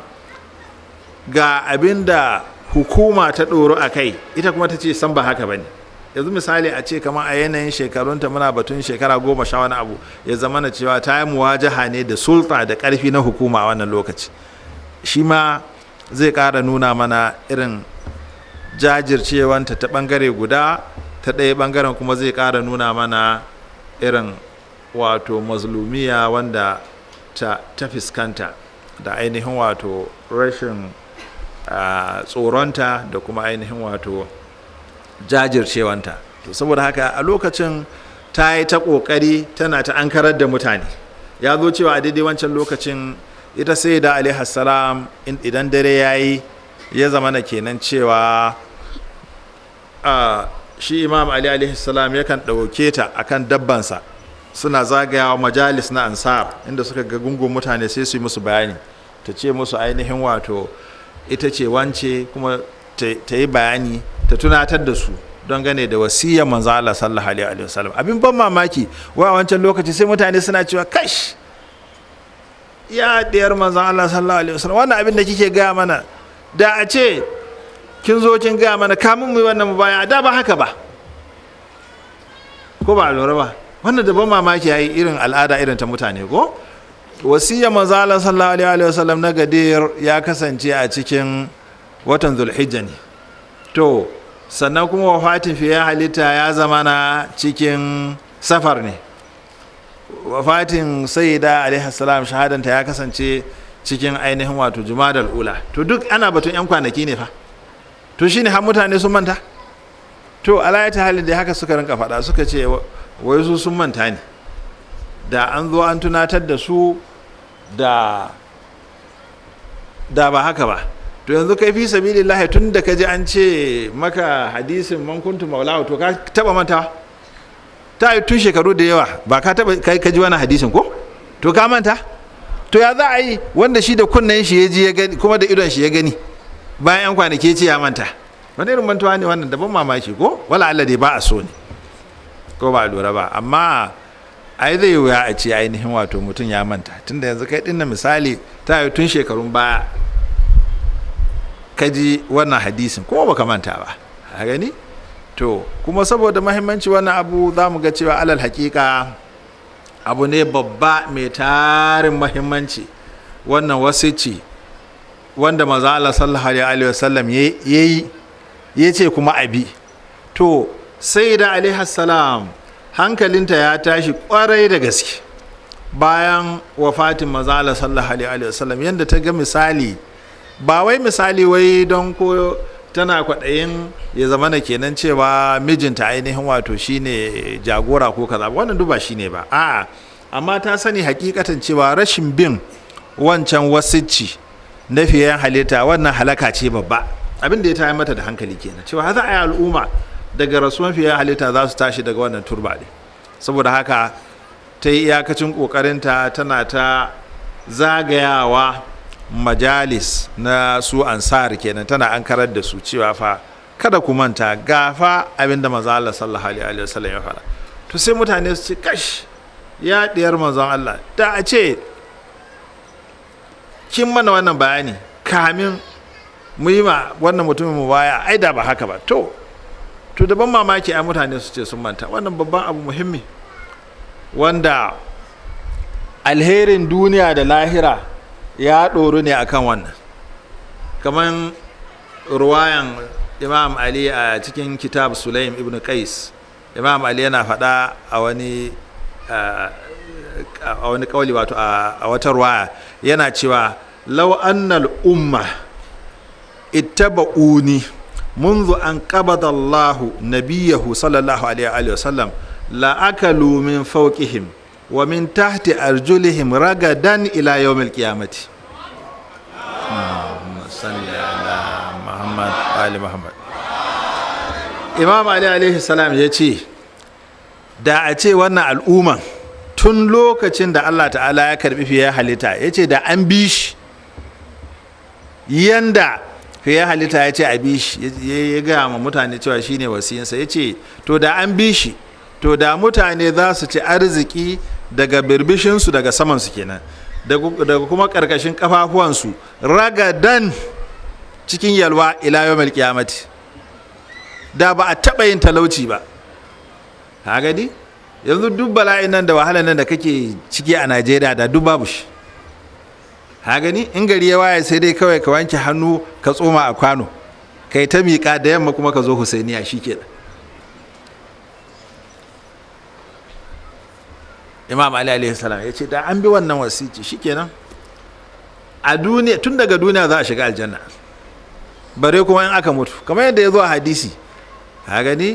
ga abin da hukuma ta ɗoro a kai ita kuma ta ce san ba haka ba ne yanzu misali a ce kamar a yanayin shekarunta muna batun shekara goma sha wani abu ya zama na cewa ta yi muwajaha ne da sulta da ƙarfi na hukuma a wannan lokaci shi ma zai ƙara nuna mana irin jajircewanta ta ɓangare guda ta ɗaya ɓangaren kuma zai ƙara nuna mana irin wato mazlumiya wanda ta, ta fuskanta da ainihin wato rashin Uh, tsoronta da kuma ainihin wato jajircewanta to saboda haka a lokacin ta yi ta ƙoƙari tana ta ankarar da mutane ya zo cewa a daidai wancan lokacin ita sai da salam idan dare ya yi ya zama na kenan cewa uh, shi imam ali salam yakan ɗauke ta akan dabbansa suna zagayawa majalis na ansar inda suka ga gungun mutane sai su yi musu bayani ta ce musu ainihin wato ita ce wance kuma ta yi bayani ta tunatar da su don gane da wasiyyar manzo Allah sallallahu alaihi wasallam abin ban mamaki wa wancan lokaci sai mutane suna cewa kash ya diyar manzo Allah sallallahu alaihi wasallam wannan abin da kike gaya mana da a ce kin zo kin gaya mana kamun mu wannan mu baya da ba haka ba ko ba lura ba wannan da ban mamaki yayi irin al'ada irin ta mutane ko wasiyya manzo Allah sallallahu alaihi wasallam na gadir ya kasance a cikin watan zulhijja ne to sannan kuma wafatin fiye halitta ya zama na cikin safar ne wafatin sayyida alaihi salam shahadanta ya kasance cikin ainihin wato jumadal ula to duk ana batun yan kwanaki ne fa to shine har mutane sun manta to alayata halin da haka suka rinka faɗa suka ce wai su sun manta ne da an zo an tunatar da su da da ba haka ba to yanzu kai fi sabilillahi tun da ka ji an ce maka hadisin man kuntu maulahu to ka taba manta ta yi tun shekaru da yawa ba ka taba kai ka ji wani hadisin ko to ka manta to ya za a yi wanda shi da kunnen shi ya ji ya gani kuma da idon shi ya gani bayan yan kwanaki ce ya manta wani irin mantuwa ne wannan daban mamaki ko wala Allah dai ba a so ne ko ba a lura ba amma ai zai wuya a ce ainihin wato mutum ya manta tunda yanzu kai dinna misali ta yi tun shekarun baya ka ji wannan hadisin kuma baka manta ba a gani to kuma saboda mahimmanci wannan abu za mu ga cewa alal hakika abu ne babba mai tarin mahimmanci wannan wasici wanda maza Allah sallallahu alaihi wasallam ya yi ya ce kuma abi to sai da alaihi salam hankalinta ya tashi kwarai da gaske bayan wafatin maza Allah sallallahu alaihi wasallam yadda ta ga misali ba wai misali wai don ko tana kwaɗayin ya zama na kenan cewa mijinta ainihin wato shine jagora ko kaza wannan duba shine ba a'a amma ta sani hakikatan cewa rashin bin wancan wasicci na fiye halitta wannan halaka ce babba abin da ya tayar mata da hankali kenan cewa za a yi al'umma daga rasuwan fiye halitta za su tashi daga wannan turba ne saboda haka ta yi iyakacin kokarinta tana ta zagayawa majalis na su ansar kenan tana an karar da su cewa fa kada ku manta gafa abinda manzo Allah sallallahu alaihi wasallam ya fara to sai mutane su ce kash ya diyar manzon Allah da a ce kin mana wannan bayani kamin mu yi ma wannan mutumin mu baya ai da ba haka ba to to da ban mamaki ai mutane su ce sun manta wannan babban abu muhimmi wanda alherin duniya da lahira ya ɗoru ne akan wannan kamar ruwayan imam ali a cikin kitab sulaim ibn qais imam ali yana faɗa a wani a wani kawali wato a wata ruwaya yana cewa law annal umma ittaba'uni منذ أن قبض الله نبيه صلى الله عليه وسلم لأكلوا من فوقهم ومن تحت أرجلهم رغدا إلى يوم القيامة صلى على محمد آل محمد Imam Ali alaihi salam ya ce da a ce wannan al'umman tun lokacin da Allah ta'ala ya karbi fiye halitta ya ce da an bi shi yanda fiye halitta ya ce a bi shi ya gaya ma mutane cewa shine wasiyinsa ya ce to da an bi shi to da mutane za su ci arziki daga birbishinsu daga samansu kenan daga kuma ƙarƙashin ƙafafuwansu ragadan cikin yalwa ila yawmal qiyamati da ba a taɓa yin talauci ba ha gani yanzu duk bala'in nan da wahalar nan da kake ciki a najeriya da duk babu shi ha gani in gari ya waye sai dai kawai ka wanke hannu ka tsoma a kwano kai ta miƙa da yamma kuma ka zo husainiya shi kenan imam ali alaihi salam ya ce da an bi wannan wasici shikenan a duniya tun daga duniya za a shiga aljanna bare kuma in aka mutu kamar yadda ya zo a hadisi ha gani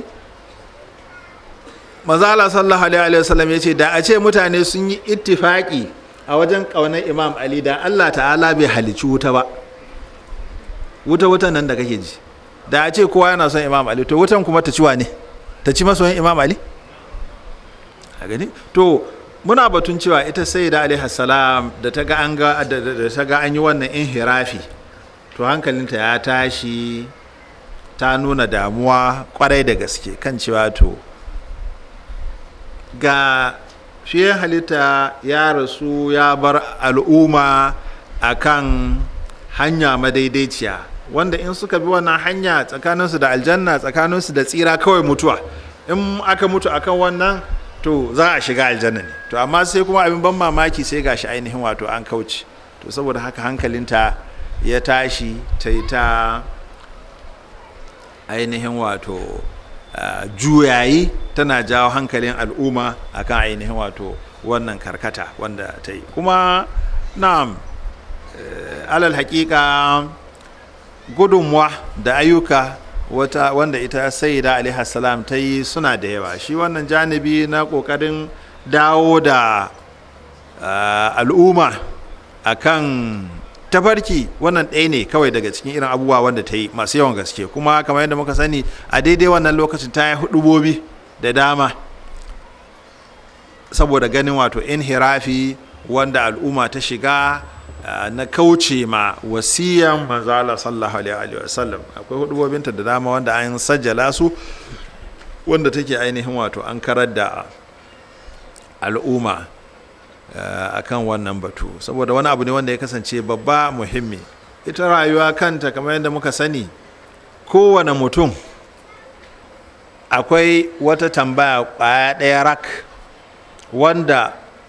mazala sallallahu alaihi wasallam ya ce da a ce mutane sun yi ittifaki a wajen ƙaunar imam ali da allah ta'ala bai halicci wuta ba wuta wutan nan da kake ji da a ce kowa yana son imam ali to wutan kuma ta ciwa ne ta ci masoyin imam ali a gani to muna batun cewa ita sai da alaihi salam da ta ga an ga da ta ga an yi wannan inhirafi to hankalinta ya tashi ta nuna damuwa kwarai da gaske kan cewa to ga fiye halitta ya rasu ya bar al'umma a kan hanya madaidaiciya wanda in suka bi wannan hanya tsakaninsu da aljanna tsakaninsu da tsira kawai mutuwa in aka mutu akan wannan to za a shiga aljanna ne to amma sai kuma abin ban mamaki sai gashi ainihin wato an kauce to saboda haka hankalinta ya tashi ta yi ta ainihin wato juyayi tana jawo hankalin al'umma akan ainihin wato wannan karkata wanda ta yi kuma na alal hakika gudunmuwa da ayyuka wata wanda ita sayyida alaihi salam ta yi suna da yawa shi wannan janibi na kokarin dawo da al'umma akan tafarki wannan ɗaya ne kawai daga cikin irin abubuwa wanda ta yi masu yawan gaske kuma kamar yadda muka sani a daidai wannan lokacin ta yi hudubobi da dama saboda ganin wato inhirafi wanda al'umma ta shiga na kauce ma wasiyan manzala sallallahu alaihi wa sallam akwai hudubobinta da dama wanda an sajjala su wanda take ainihin wato an karar da al'umma akan wannan batu saboda wani abu ne wanda ya kasance babba muhimmi ita rayuwa kanta kamar yadda muka sani kowane mutum akwai wata tambaya kwaya ɗaya rak wanda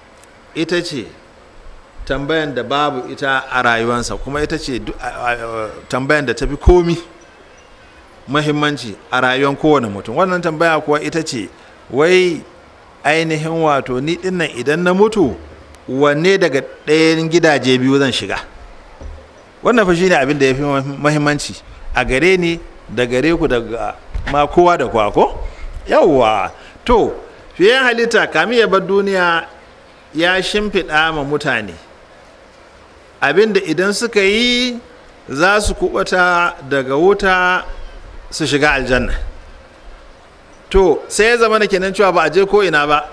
ita ce tambayan da babu ita a rayuwansa kuma ita ce tambayan da ta fi komi mahimmanci a rayuwar kowane mutum wannan tambaya kuwa ita ce wai ainihin wato ni dinnan idan na mutu wanne daga ɗayan gidaje biyu zan shiga wannan fa shine abin da ya fi mahimmanci a gare ni da gare ku daga ma kowa da kowa ko yawwa to fiye halitta kami ya bar duniya ya shimfiɗa ma mutane abinda idan suka yi za su kubata daga wuta su shiga aljanna to sai ya zama da kenan cewa ba a je ko ina ba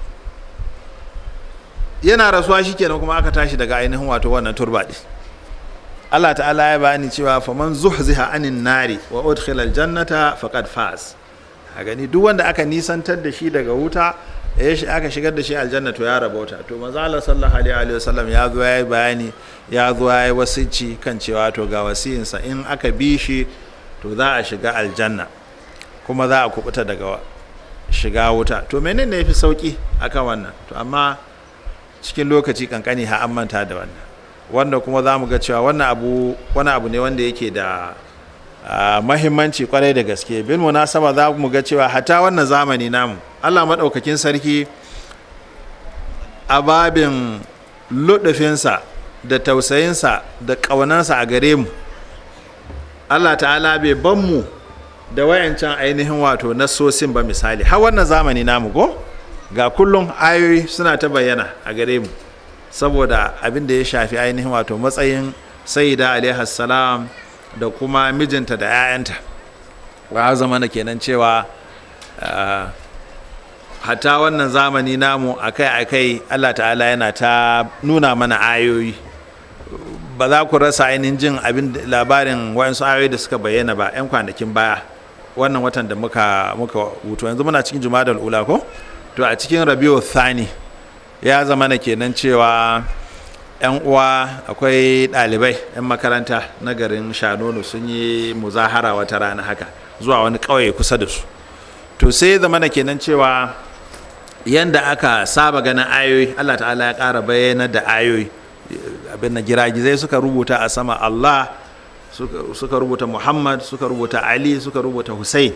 yana rasuwa shi kenan kuma aka tashi daga ainihin wato wannan turbaɗi Allah ta'ala ya bani cewa faman zuhziha anin nari wa udkhila aljannata faqad faz a gani duk wanda aka nisantar da shi daga wuta ya shi aka shigar da shi aljanna to ya rabauta to manzo Allah sallallahu alaihi wa sallam ya zo yayi bayani ya zo yayi wasici kan cewa to ga wasiyinsa in aka bi shi to za a shiga aljanna kuma za a kubuta daga shiga wuta to menene yafi sauki akan wannan to amma cikin lokaci kankani ha an manta da wannan wanda kuma za mu ga cewa wannan abu wani abu ne wanda yake da mahimmanci kwarai da gaske bin munasaba za mu ga cewa hata wannan zamani namu allah maɗaukakin sarki a babin luɗufinsa da tausayinsa da ƙaunansa a gare mu allah ta'ala bai ban mu da wayancan ainihin wato nassosin ba misali har wannan zamani namu ko ga kullum ayoyi suna ta bayyana a gare mu saboda abin da ya shafi ainihin wato matsayin sayyida alaihi salam da kuma mijinta da 'ya'yanta ba zama na kenan cewa hatta wannan zamani namu akai-akai allah ta'ala yana ta nuna mana ayoyi ba za ku rasa ainihin jin abin labarin wayansu ayoyi da suka bayyana ba 'yan kwanakin baya wannan watan da muka muka hutu yanzu muna cikin jumadal ula ko to a cikin rabiu thani ya zama na kenan cewa 'yan uwa akwai ɗalibai 'yan makaranta na garin shanonu sun yi muzahara wata rana haka zuwa wani ƙauye kusa da su to sai zama na kenan cewa yanda aka saba ganin ayoyi allah ta'ala ya ƙara bayyana da ayoyi abin na giragizai suka rubuta a sama allah suka rubuta muhammad suka rubuta ali suka rubuta hussein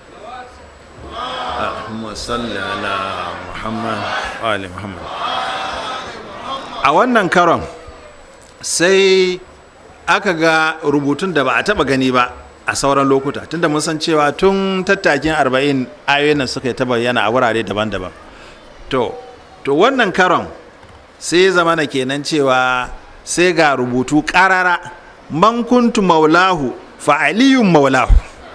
muhammad a wannan karon sai aka ga rubutun da ba a taba gani ba a sauran lokuta tunda mun san cewa tun tattakin arba'in ayoyin suka yi ta bayyana a wurare daban-daban to to wannan karon sai zama na kenan cewa sai ga rubutu karara man kuntu maulahu fa aliyun maulahu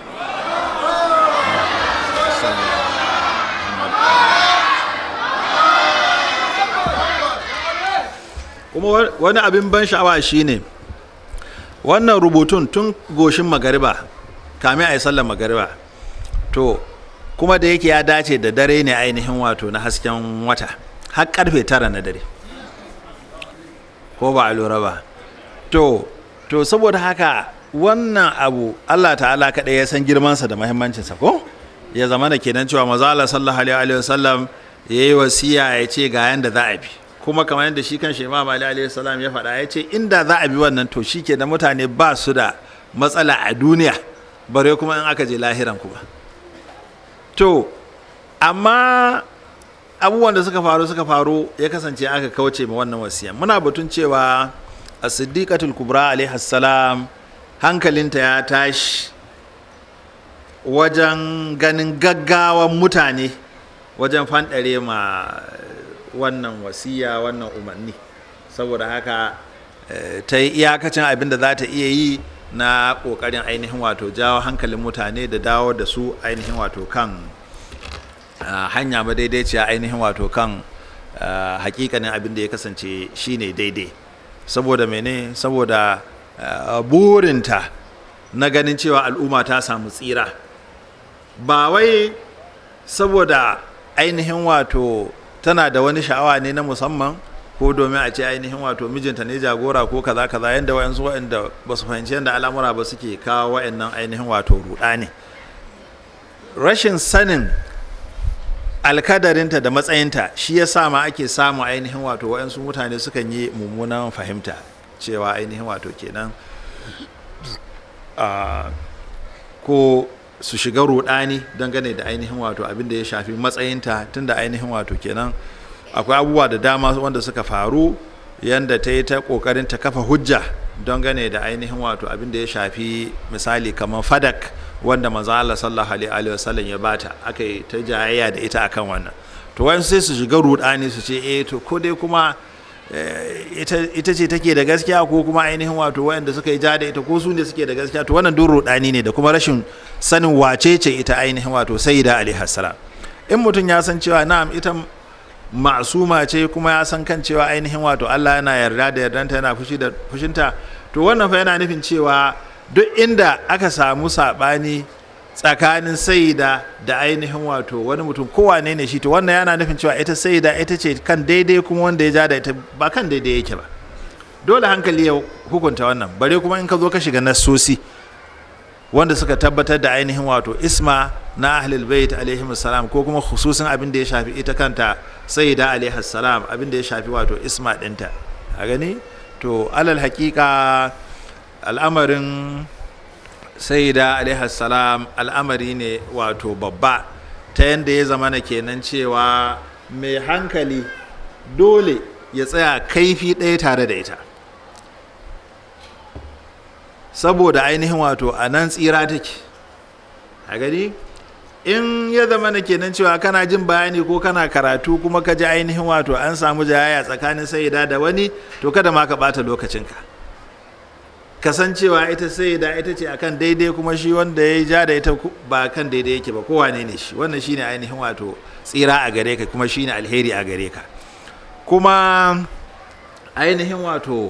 kuma wani abin ban sha'awa shine wannan rubutun tun goshin magariba kamin a yi sallar magariba to kuma da yake ya dace da dare ne ainihin wato na hasken wata har karfe tara na dare ko ba a lura ba to to saboda haka wannan abu allah ta'ala kaɗai ya san girmansa da mahimmancinsa ko ya zama da kenan cewa maza Allah sallallahu alaihi wasallam ya yi wasiya ya ce ga yanda za a bi kuma kamar yadda shi kan shi imam ali alaihi salam ya faɗa ya ce inda za a bi wannan to shi ke da mutane ba su da matsala a duniya bare kuma in aka je lahiran kuma to amma abubuwan da suka faru suka faru ya kasance aka kauce ma wannan wasiya muna batun cewa a siddiqatul kubra alaihi salam hankalinta ya tashi wajen ganin gaggawan mutane wajen fanɗare ma wannan wasiya wannan umarni saboda haka ta yi iyakacin abin da za ta iya yi na ƙoƙarin ainihin wato jawo hankalin mutane da dawo da su ainihin wato kan hanya madaidaiciya ainihin wato kan hakikanin abin da ya kasance shine daidai saboda mene saboda burinta na ganin cewa al'umma ta samu tsira ba wai saboda ainihin wato tana da wani sha'awa ne na musamman ko domin a ce ainihin wato mijinta ne jagora ko kaza kaza yadda wayansu wa'anda ba su fahimci yadda al'amura ba suke kawo wa'annan ainihin wato ruɗa ne rashin sanin alkadarinta da matsayinta shi ya sa ma ake samu ainihin wato waɗansu mutane sukan yi mummunan fahimta cewa ainihin wato kenan a ko su shiga rudani dangane da ainihin wato abin da ya shafi matsayinta tunda ainihin wato kenan akwai abubuwa da dama wanda suka faru yanda ta yi ta kokarin ta kafa hujja dangane da ainihin wato abin da ya shafi misali kamar fadak wanda manzo Allah sallallahu alaihi wa sallam ya bata aka yi ta jayayya da ita akan wannan to wayan sai su shiga rudani su ce eh to ko dai kuma ita ce take da gaskiya ko kuma ainihin wato wayanda suka yi ja da ita ko su ne suke da gaskiya to wannan duk rudani ne da kuma rashin sanin wace ce ita ainihin wato sayyida alaihi salam in mutum ya san cewa na'am ita ma'suma ce kuma ya san kan cewa ainihin wato Allah yana yarda da yardanta yana fushi da fushinta to wannan fa yana nufin cewa duk inda aka samu sabani tsakanin saida da ainihin wato wani mutum kowane ne shi to wannan yana nufin cewa ita saida ita ce kan daidai kuma wanda ya ja da ita ba kan daidai yake ba dole hankali ya hukunta wannan bare kuma in ka zo ka shiga nassosi wanda suka tabbatar da ainihin wato isma na ahlul bait alaihim salam ko kuma khususin abin da ya shafi ita kanta sayyida alaihi salam abin da ya shafi wato isma dinta a gani to alal haƙiƙa al'amarin sayyida alaihi salam al'amari ne wato babba ta yadda ya zama na kenan cewa mai hankali dole ya tsaya kaifi ɗaya tare da ita saboda ainihin wato a nan tsira take a gani in ya zama na kenan cewa kana jin bayani ko kana karatu kuma ka ji ainihin wato an samu jayaya tsakanin sayida da wani to kada ma ka bata lokacinka kasancewa ita sayida ita ce akan daidai kuma shi wanda ya ja da ita ba kan daidai yake ba kowane ne shi wannan shine ainihin wato tsira a gare ka kuma shine alheri a gare ka kuma ainihin wato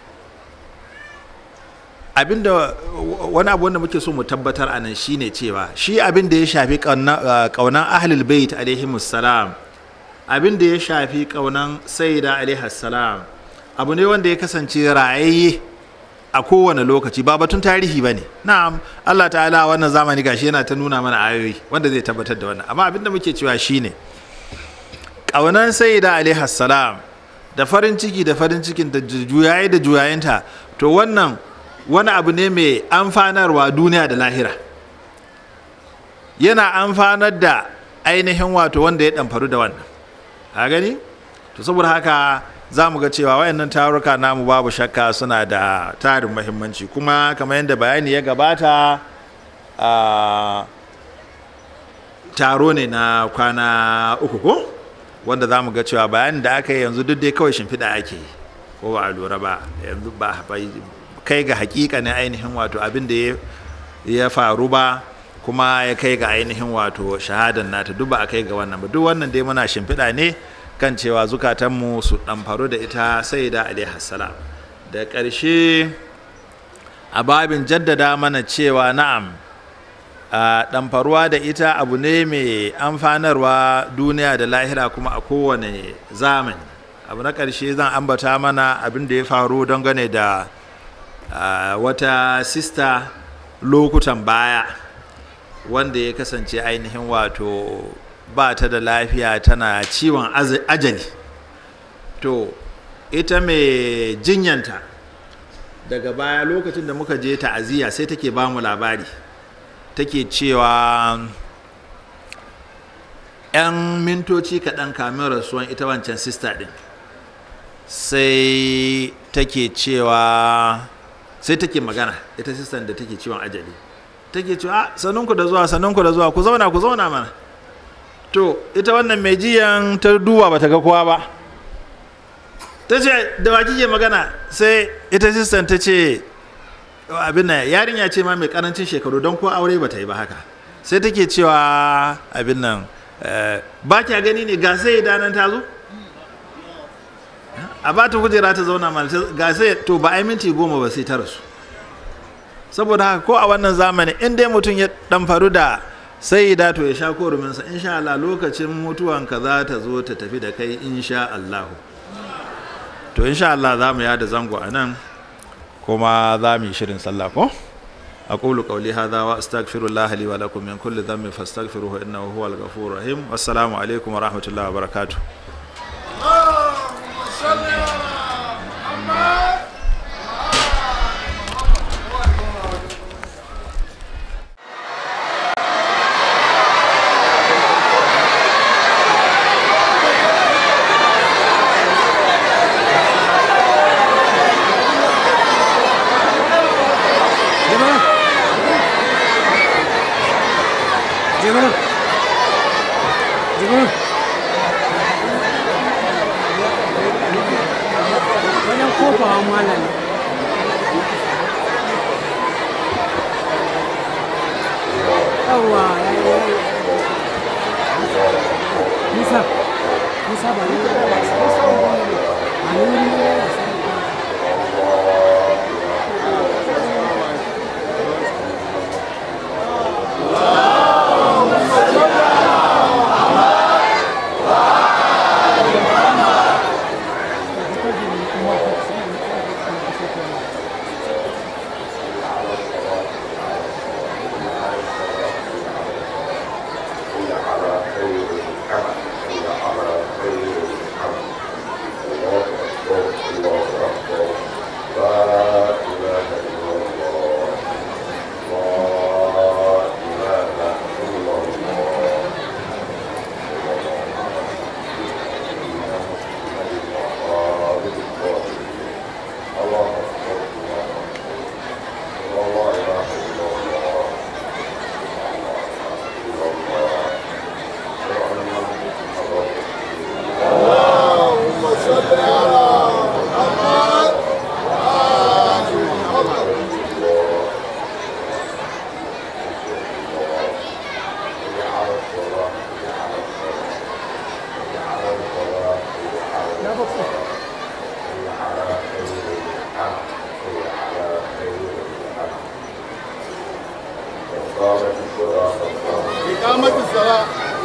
abinda wani abu wanda muke so mu tabbatar a nan shine cewa shi abin da ya shafi kaunan ahlul bait alaihimus salam abin da ya shafi kaunan sayyida alaihis salam abu ne wanda ya kasance rayayye a kowane lokaci ba batun tarihi ba ne na'am Allah ta'ala wannan zamani gashi yana ta nuna mana ayoyi wanda zai tabbatar da wannan amma abin da muke cewa shine kaunan sayyida alaihis salam da farin ciki da farin cikin da juyaye da juyayenta to wannan wani abu ne mai amfanarwa duniya da lahira yana amfanar da ainihin wato wanda ya ɗamfaru da wannan a gani to saboda haka za mu ga cewa wayannan taruka namu babu shakka suna da tarin mahimmanci kuma kamar yadda bayani ya gabata a taro ne na kwana uku ko wanda za mu ga cewa bayanin da aka yi yanzu duk dai kawai shimfiɗa ake yi ko ba a lura ba yanzu ba kai ga hakika ne ainihin wato abin da ya faru ba kuma ya kai ga ainihin wato shahadan nata duk ba a kai ga wannan ba duk wannan dai muna shimfiɗa ne kan cewa zukatanmu su ɗamfaru da ita sai da alaihassalam da ƙarshe a babin jaddada mana cewa na'am a ɗamfaruwa da ita abu ne mai amfanarwa duniya da lahira kuma a kowane zamani abu na ƙarshe zan ambata mana abin da ya faru dangane da Uh, wata sista lokutan baya wanda ya kasance ainihin wato ba ta da lafiya tana ciwon ajali to ita mai jinyanta daga baya lokacin da muka je ta'aziyya sai take ba mu labari take cewa 'yan mintoci kaɗan kamin rasuwan ita wancan sista ɗin sai take cewa sai take magana ita sistan da take ciwon ajali take cewa sanunku da zuwa sanunku da zuwa ku zauna ku zauna mana to ita wannan mai jiyan ta duba bata ga kowa ba ta ce da wa kike magana sai ita sistan ta ce abin nan yarinya ce ma mai karancin shekaru don ko aure bata yi ba haka sai take cewa abin nan ba kya gani ne ga sai danan ta zo a ba ta kujera ta zauna mana ga sai to ba ai minti goma ba sai ta rasu saboda haka ko a wannan zamani in dai mutum ya dan faru da sai da to ya sha koruminsa insha Allah lokacin mutuwanka za ta zo ta tafi da kai insha Allah to insha Allah za mu yada zango a nan kuma za mu yi shirin sallah ko aqulu qawli hadha wa astaghfirullaha li wa lakum min kulli dhanbin fastaghfiruhu innahu huwal ghafurur rahim wassalamu alaikum wa rahmatullahi wa barakatuh اللهم صل على محمد wajen kofawa malam yawwa ya yi ya yi nisa nisa ba ne a nuri ne إقامة الصلاة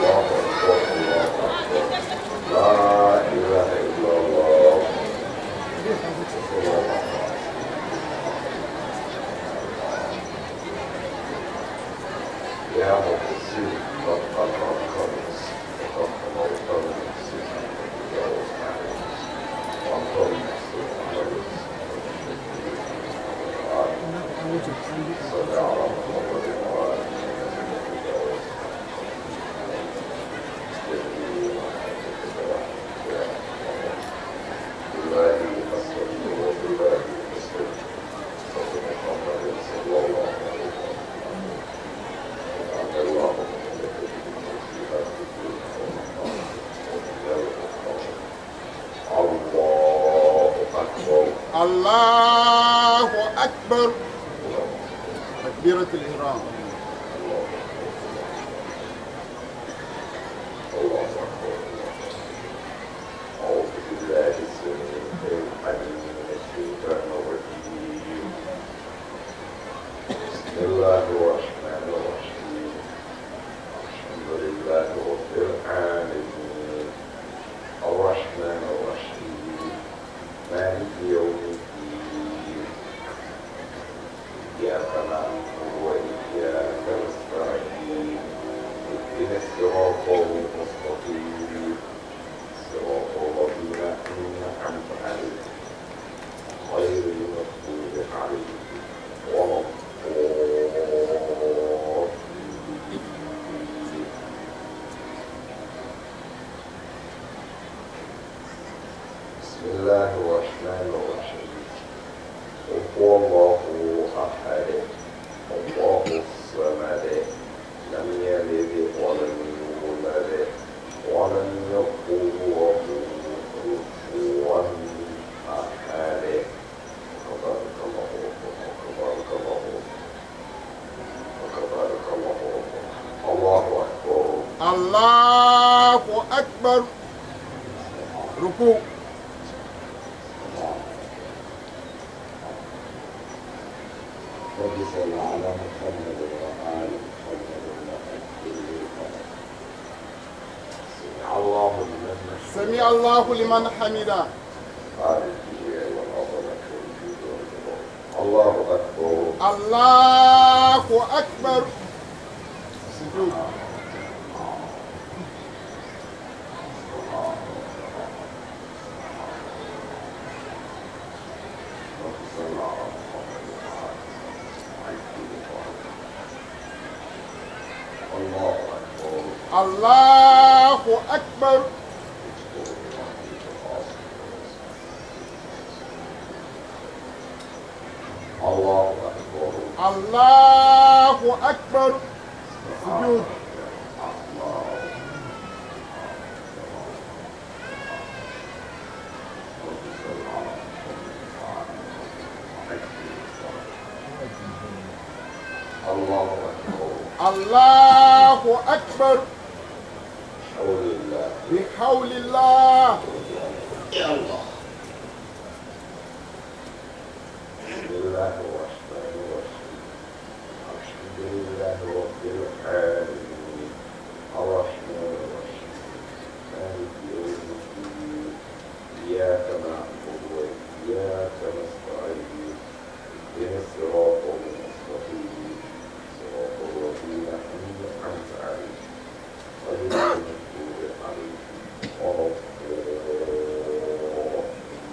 الله أكبر تكبيرة الإحرام بسم الله الرحمن الرحيم الحمد لله رب العالمين الرحمن الرحيم مالك يوم الدين إياك نعبد وإياك نستعين اهدنا الصراط المستقيم صراط الذين أنعمت عليهم غير المغضوب عليهم ولا الضالين بسم الله الرحمن الرحيم قل هو الله أحد الله الصمد لم يلد ولم يولد ولم يكن له كفوا أحد تبارك الله تبارك الله تبارك الله الله أكبر الله أكبر ركوع رب صل على محمد وآل محمد وأجل سمع الله لمن سمع الله لمن حمده قال فيه والعظمة والجود والجبار الله أكبر الله أكبر سجود الله أكبر الله أكبر سجود الله أكبر بحول الله بسم الله الرحمن الرحيم الحمد لله رب العالمين الرحمن الرحيم مالك يوم الدين إياك نعبد وإياك نستعين اهدنا الصراط المستقيم صراط الذين أنعمت عليهم غير المغضوب عليهم ولا الضالين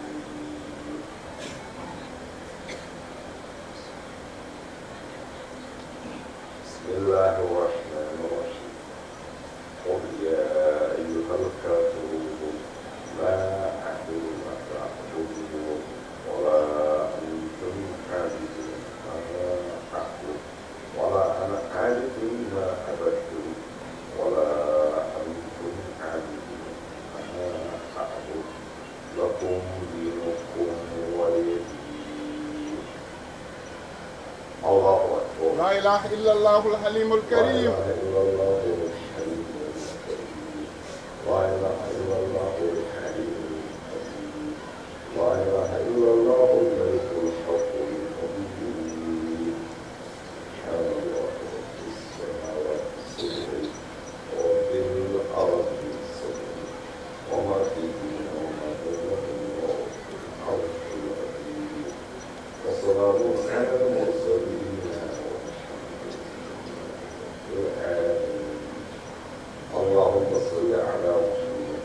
بسم الله الرحمن الرحيم قل يا أيها الكافرون لا أعبد ما تعبدون ولا أنتم عابدون ما أعبد ولا أنا عابد ما عبدتم ولا أنتم عابدون ما أعبد لكم دينكم ولي دين الله أكبر لا إله إلا الله الحليم الكريم لا إله إلا الله الحليم الكريم لا إله إلا الله الحليم الكريم لا إله إلا الله الملك الحق القدير سبحان الله رب السماوات السبع ورب الأرض السبع وما فيهن وما بينهن ورب العرش العظيم وسلام على المرسلين والحمد لله رب العالمين اللهم صل على محمد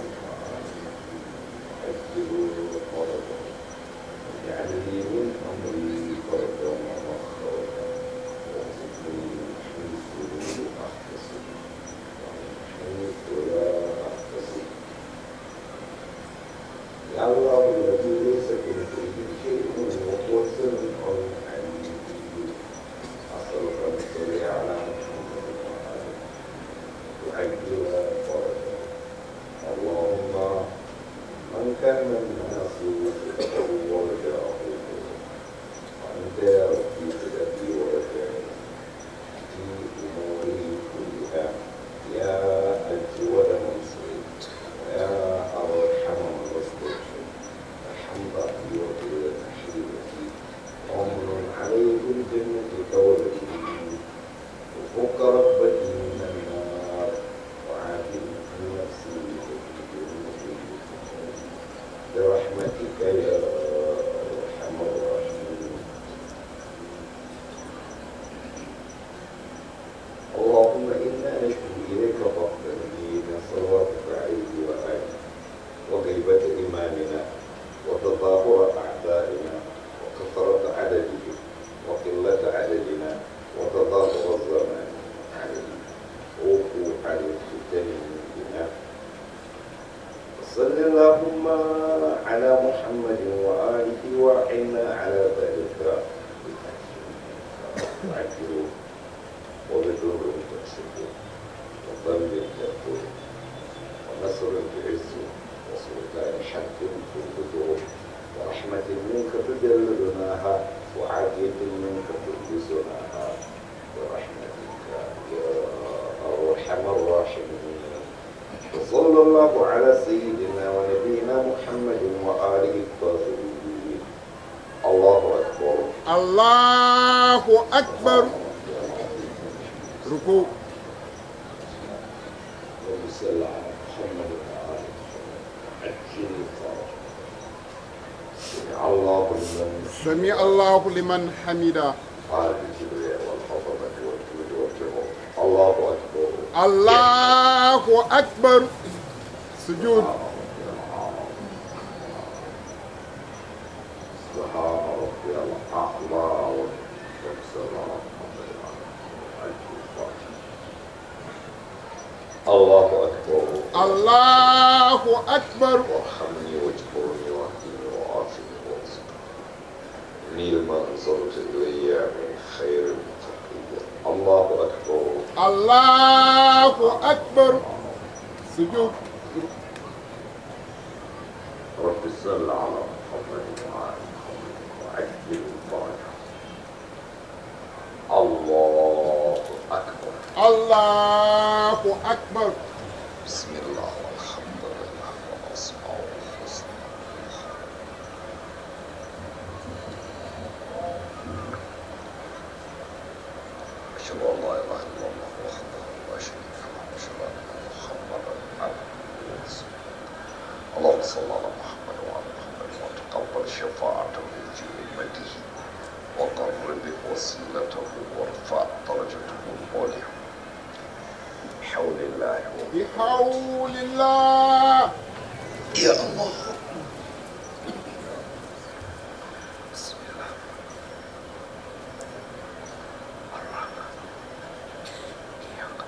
وعجل فرجا واجعل لي من امري فرجا ومخرجا وارزقني من حيث لا احتسب ومن حيث لا احتسب يا الله الذي ليس كمثله شيء وهو السميع العليم أسألك أن تصلي على محمد وآله وعجل فرجه اللهم من كان الناس يحبه ورجاه وأنت يا ربي سيدتي ورجائي في أموري كلها يا أجود منصري ويا أرحم من رزقك الحمد لله وتحيتي عمر عليه الجنة كولدي وفوق ربتي من النار وعافني عن نفسي برحمتك يا أرحم الراحمين اللهم إنا نشكو إليك فقر من صلواتك عليه وآله وغيبة إيماننا وتظاهر أعدائنا وكثرة عددهم وقلة عددنا وتظاهر الزمان علينا ووقوع الفتن بنا وصل اللهم على محمد وآله وعنا على ذلك وعجلوا وبدور تكسبون وظل تكون ونصر تعز وسلطان حق تنبذه ورحمة منك تجلدناها وعافية منك تلبسناها برحمتك يا أرحم الراحمين وصلى الله على سيدنا ونبينا محمد وآله الطاهرين الله أكبر الله أكبر ركوع اللهم صل على محمد وآل محمد عجل الفرج سمع الله لمن سمع الله لمن حمده عالم الكبرياء والعظمة والجود والجبروت الله أكبر الله أكبر سجود سبحان ربي الأعلى والسلام الله أكبر الله أكبر وارحمني واجبرني واهدني وعافني وارزقني إني لما أنزلت إلي من خير تقي الله أكبر الله أكبر سجود رب صل على محمد وعلى محمد وعجل الفرج الله أكبر الله أكبر بسم الله والحمد لله والأسماء الحسنى أشهد أن لا إله إلا الله وحده لا شريك له وأشهد أن محمدا عبده ورسوله اللهم صل على محمد وعلى محمد وتقبل شفاعته في أمته وقرب وسيلته وارفع درجته العليا بحول الله بحول الله يا الله بسم الله الرحمن إياك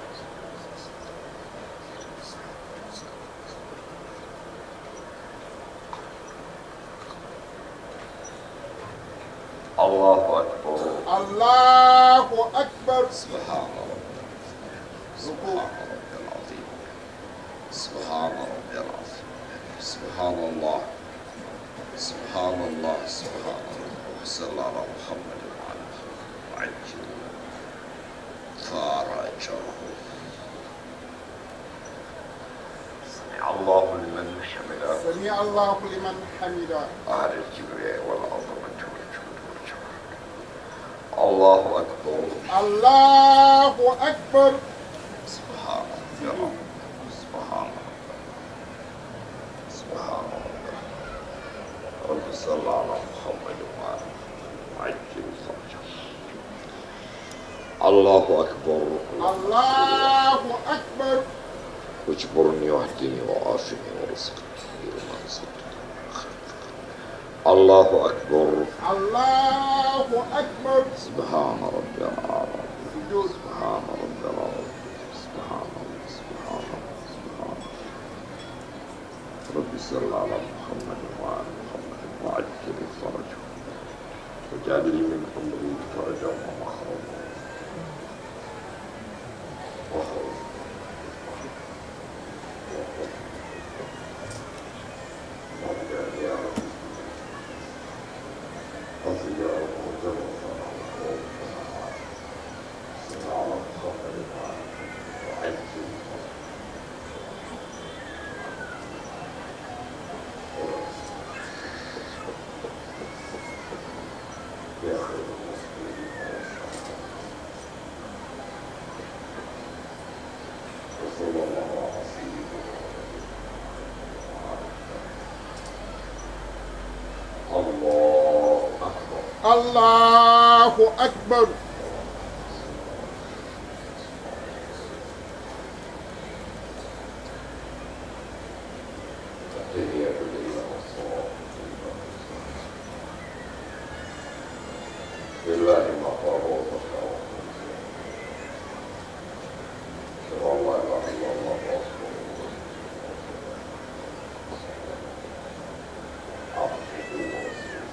الله أكبر الله أكبر سبحان ربي سبحان ربي العظيم سبحان ربي العظيم سبحان الله سبحان الله سبحان الله وصلى على محمد وعلى آله وعجل فرجه سمع الله لمن حمده سمع الله لمن حمده أهل الكبرياء والعظمة والجود والجبروت الله أكبر الله أكبر سبحان ربي العظيم سبحان ربي سبحان ربي رب صل على محمد وعلى عجل فرجه الله أكبر الله أكبر واجبرني واهدني وعافني وارزقني لما صدق الله أكبر الله أكبر سبحان ربي الأعلى سجود سبحان ربي العظيم سبحان الله سبحان الله سبحان الله رب صل على محمد وعلى محمد وعجل فرجه وجعل لي من امري فرجا ومخرجا وخرجا الله أكبر الله أكبر تحية لله والصلاة لله ما فرض أشهد أن لا إله إلا الله ورسوله عبده ورسوله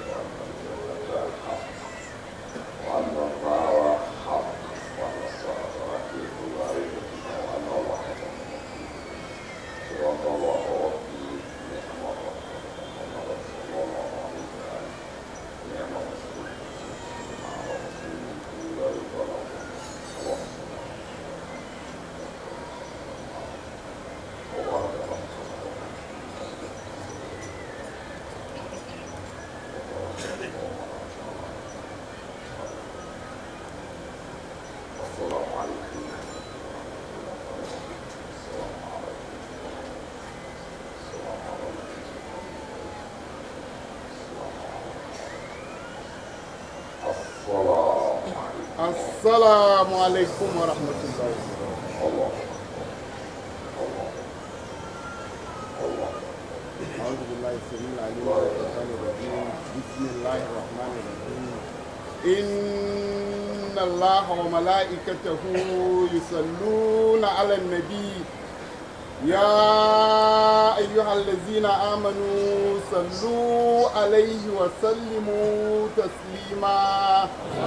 وأن النار حق وأن الصلاة رحيم لا ريب فيها وأن الله صراط الله ربي السلام عليكم ورحمة الله أعوذ بالله السميع العليم من الشيطان الرجيم بسم الله الرحمن الرحيم إن الله وملائكته يصلون على النبي يا أيها الذين آمنوا صلوا عليه وسلموا تسليما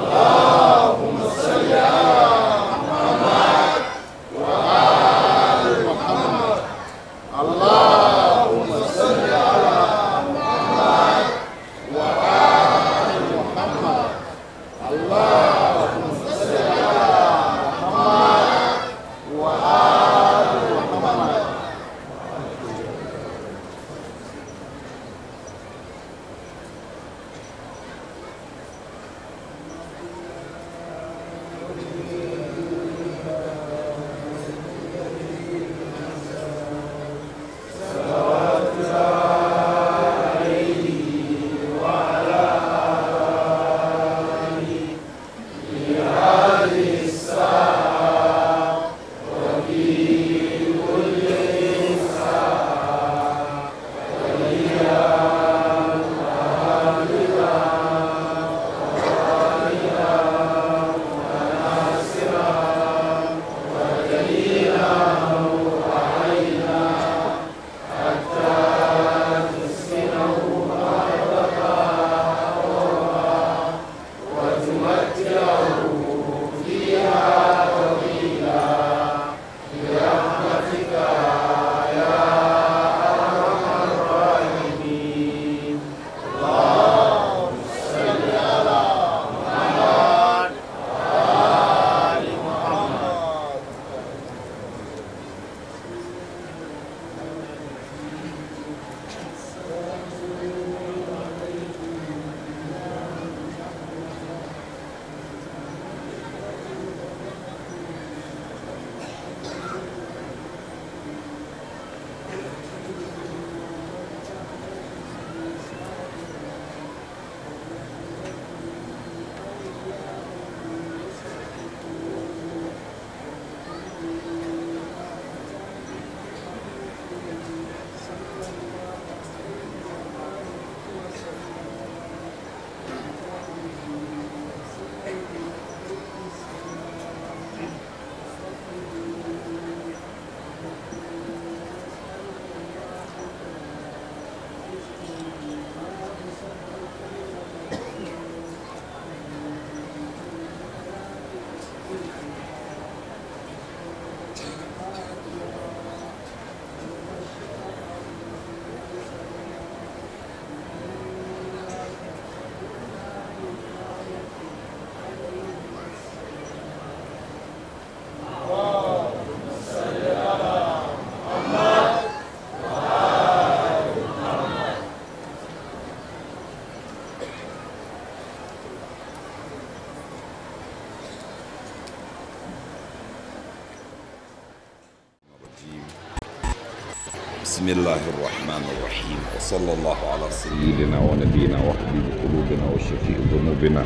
بسم الله الرحمن الرحيم وصلى الله على سيدنا ونبينا وحبيب قلوبنا وشفيع ذنوبنا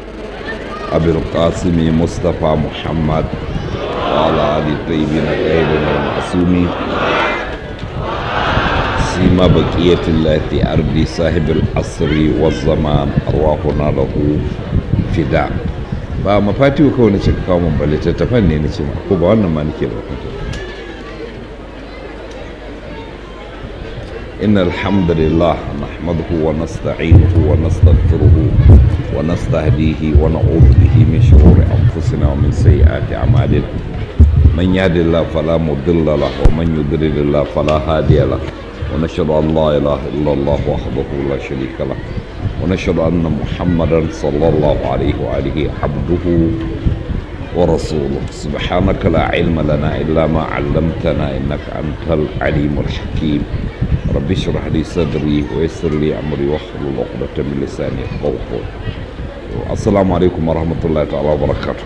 أبي القاسم مصطفى محمد وعلى آل الطيبين الطاهرين المعصومين سيما بقية الله في أرض صاحب العصر والزمان أرواحنا له فداء ba mafatiwa kawai na ce ka kawo mun ba littattafan ne na ce ma ko ba wannan ma nake da إن الحمد لله نحمده ونستعينه ونستغفره ونستهديه ونعوذ به من شرور أنفسنا ومن سيئات أعمالنا من يهد الله فلا مضل له ومن يضلل الله فلا هادي له ونشهد أن لا إله إلا الله وحده لا شريك له ونشهد أن محمدا صلى الله عليه وآله عبده ورسوله سبحانك لا علم لنا إلا ما علمتنا إنك أنت العليم الحكيم رب اشرح لي صدري ويسر لي أمري واحلل عقدة من لساني يفقهوا قولي السلام عليكم ورحمة الله تعالى وبركاته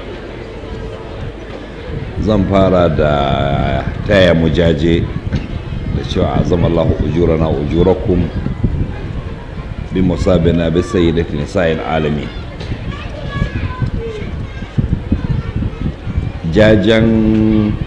zan fara da taya mujaje da cewa azam Allah ujurana ujurakum bi musabina bi sayyidati nisa'il alamin jajen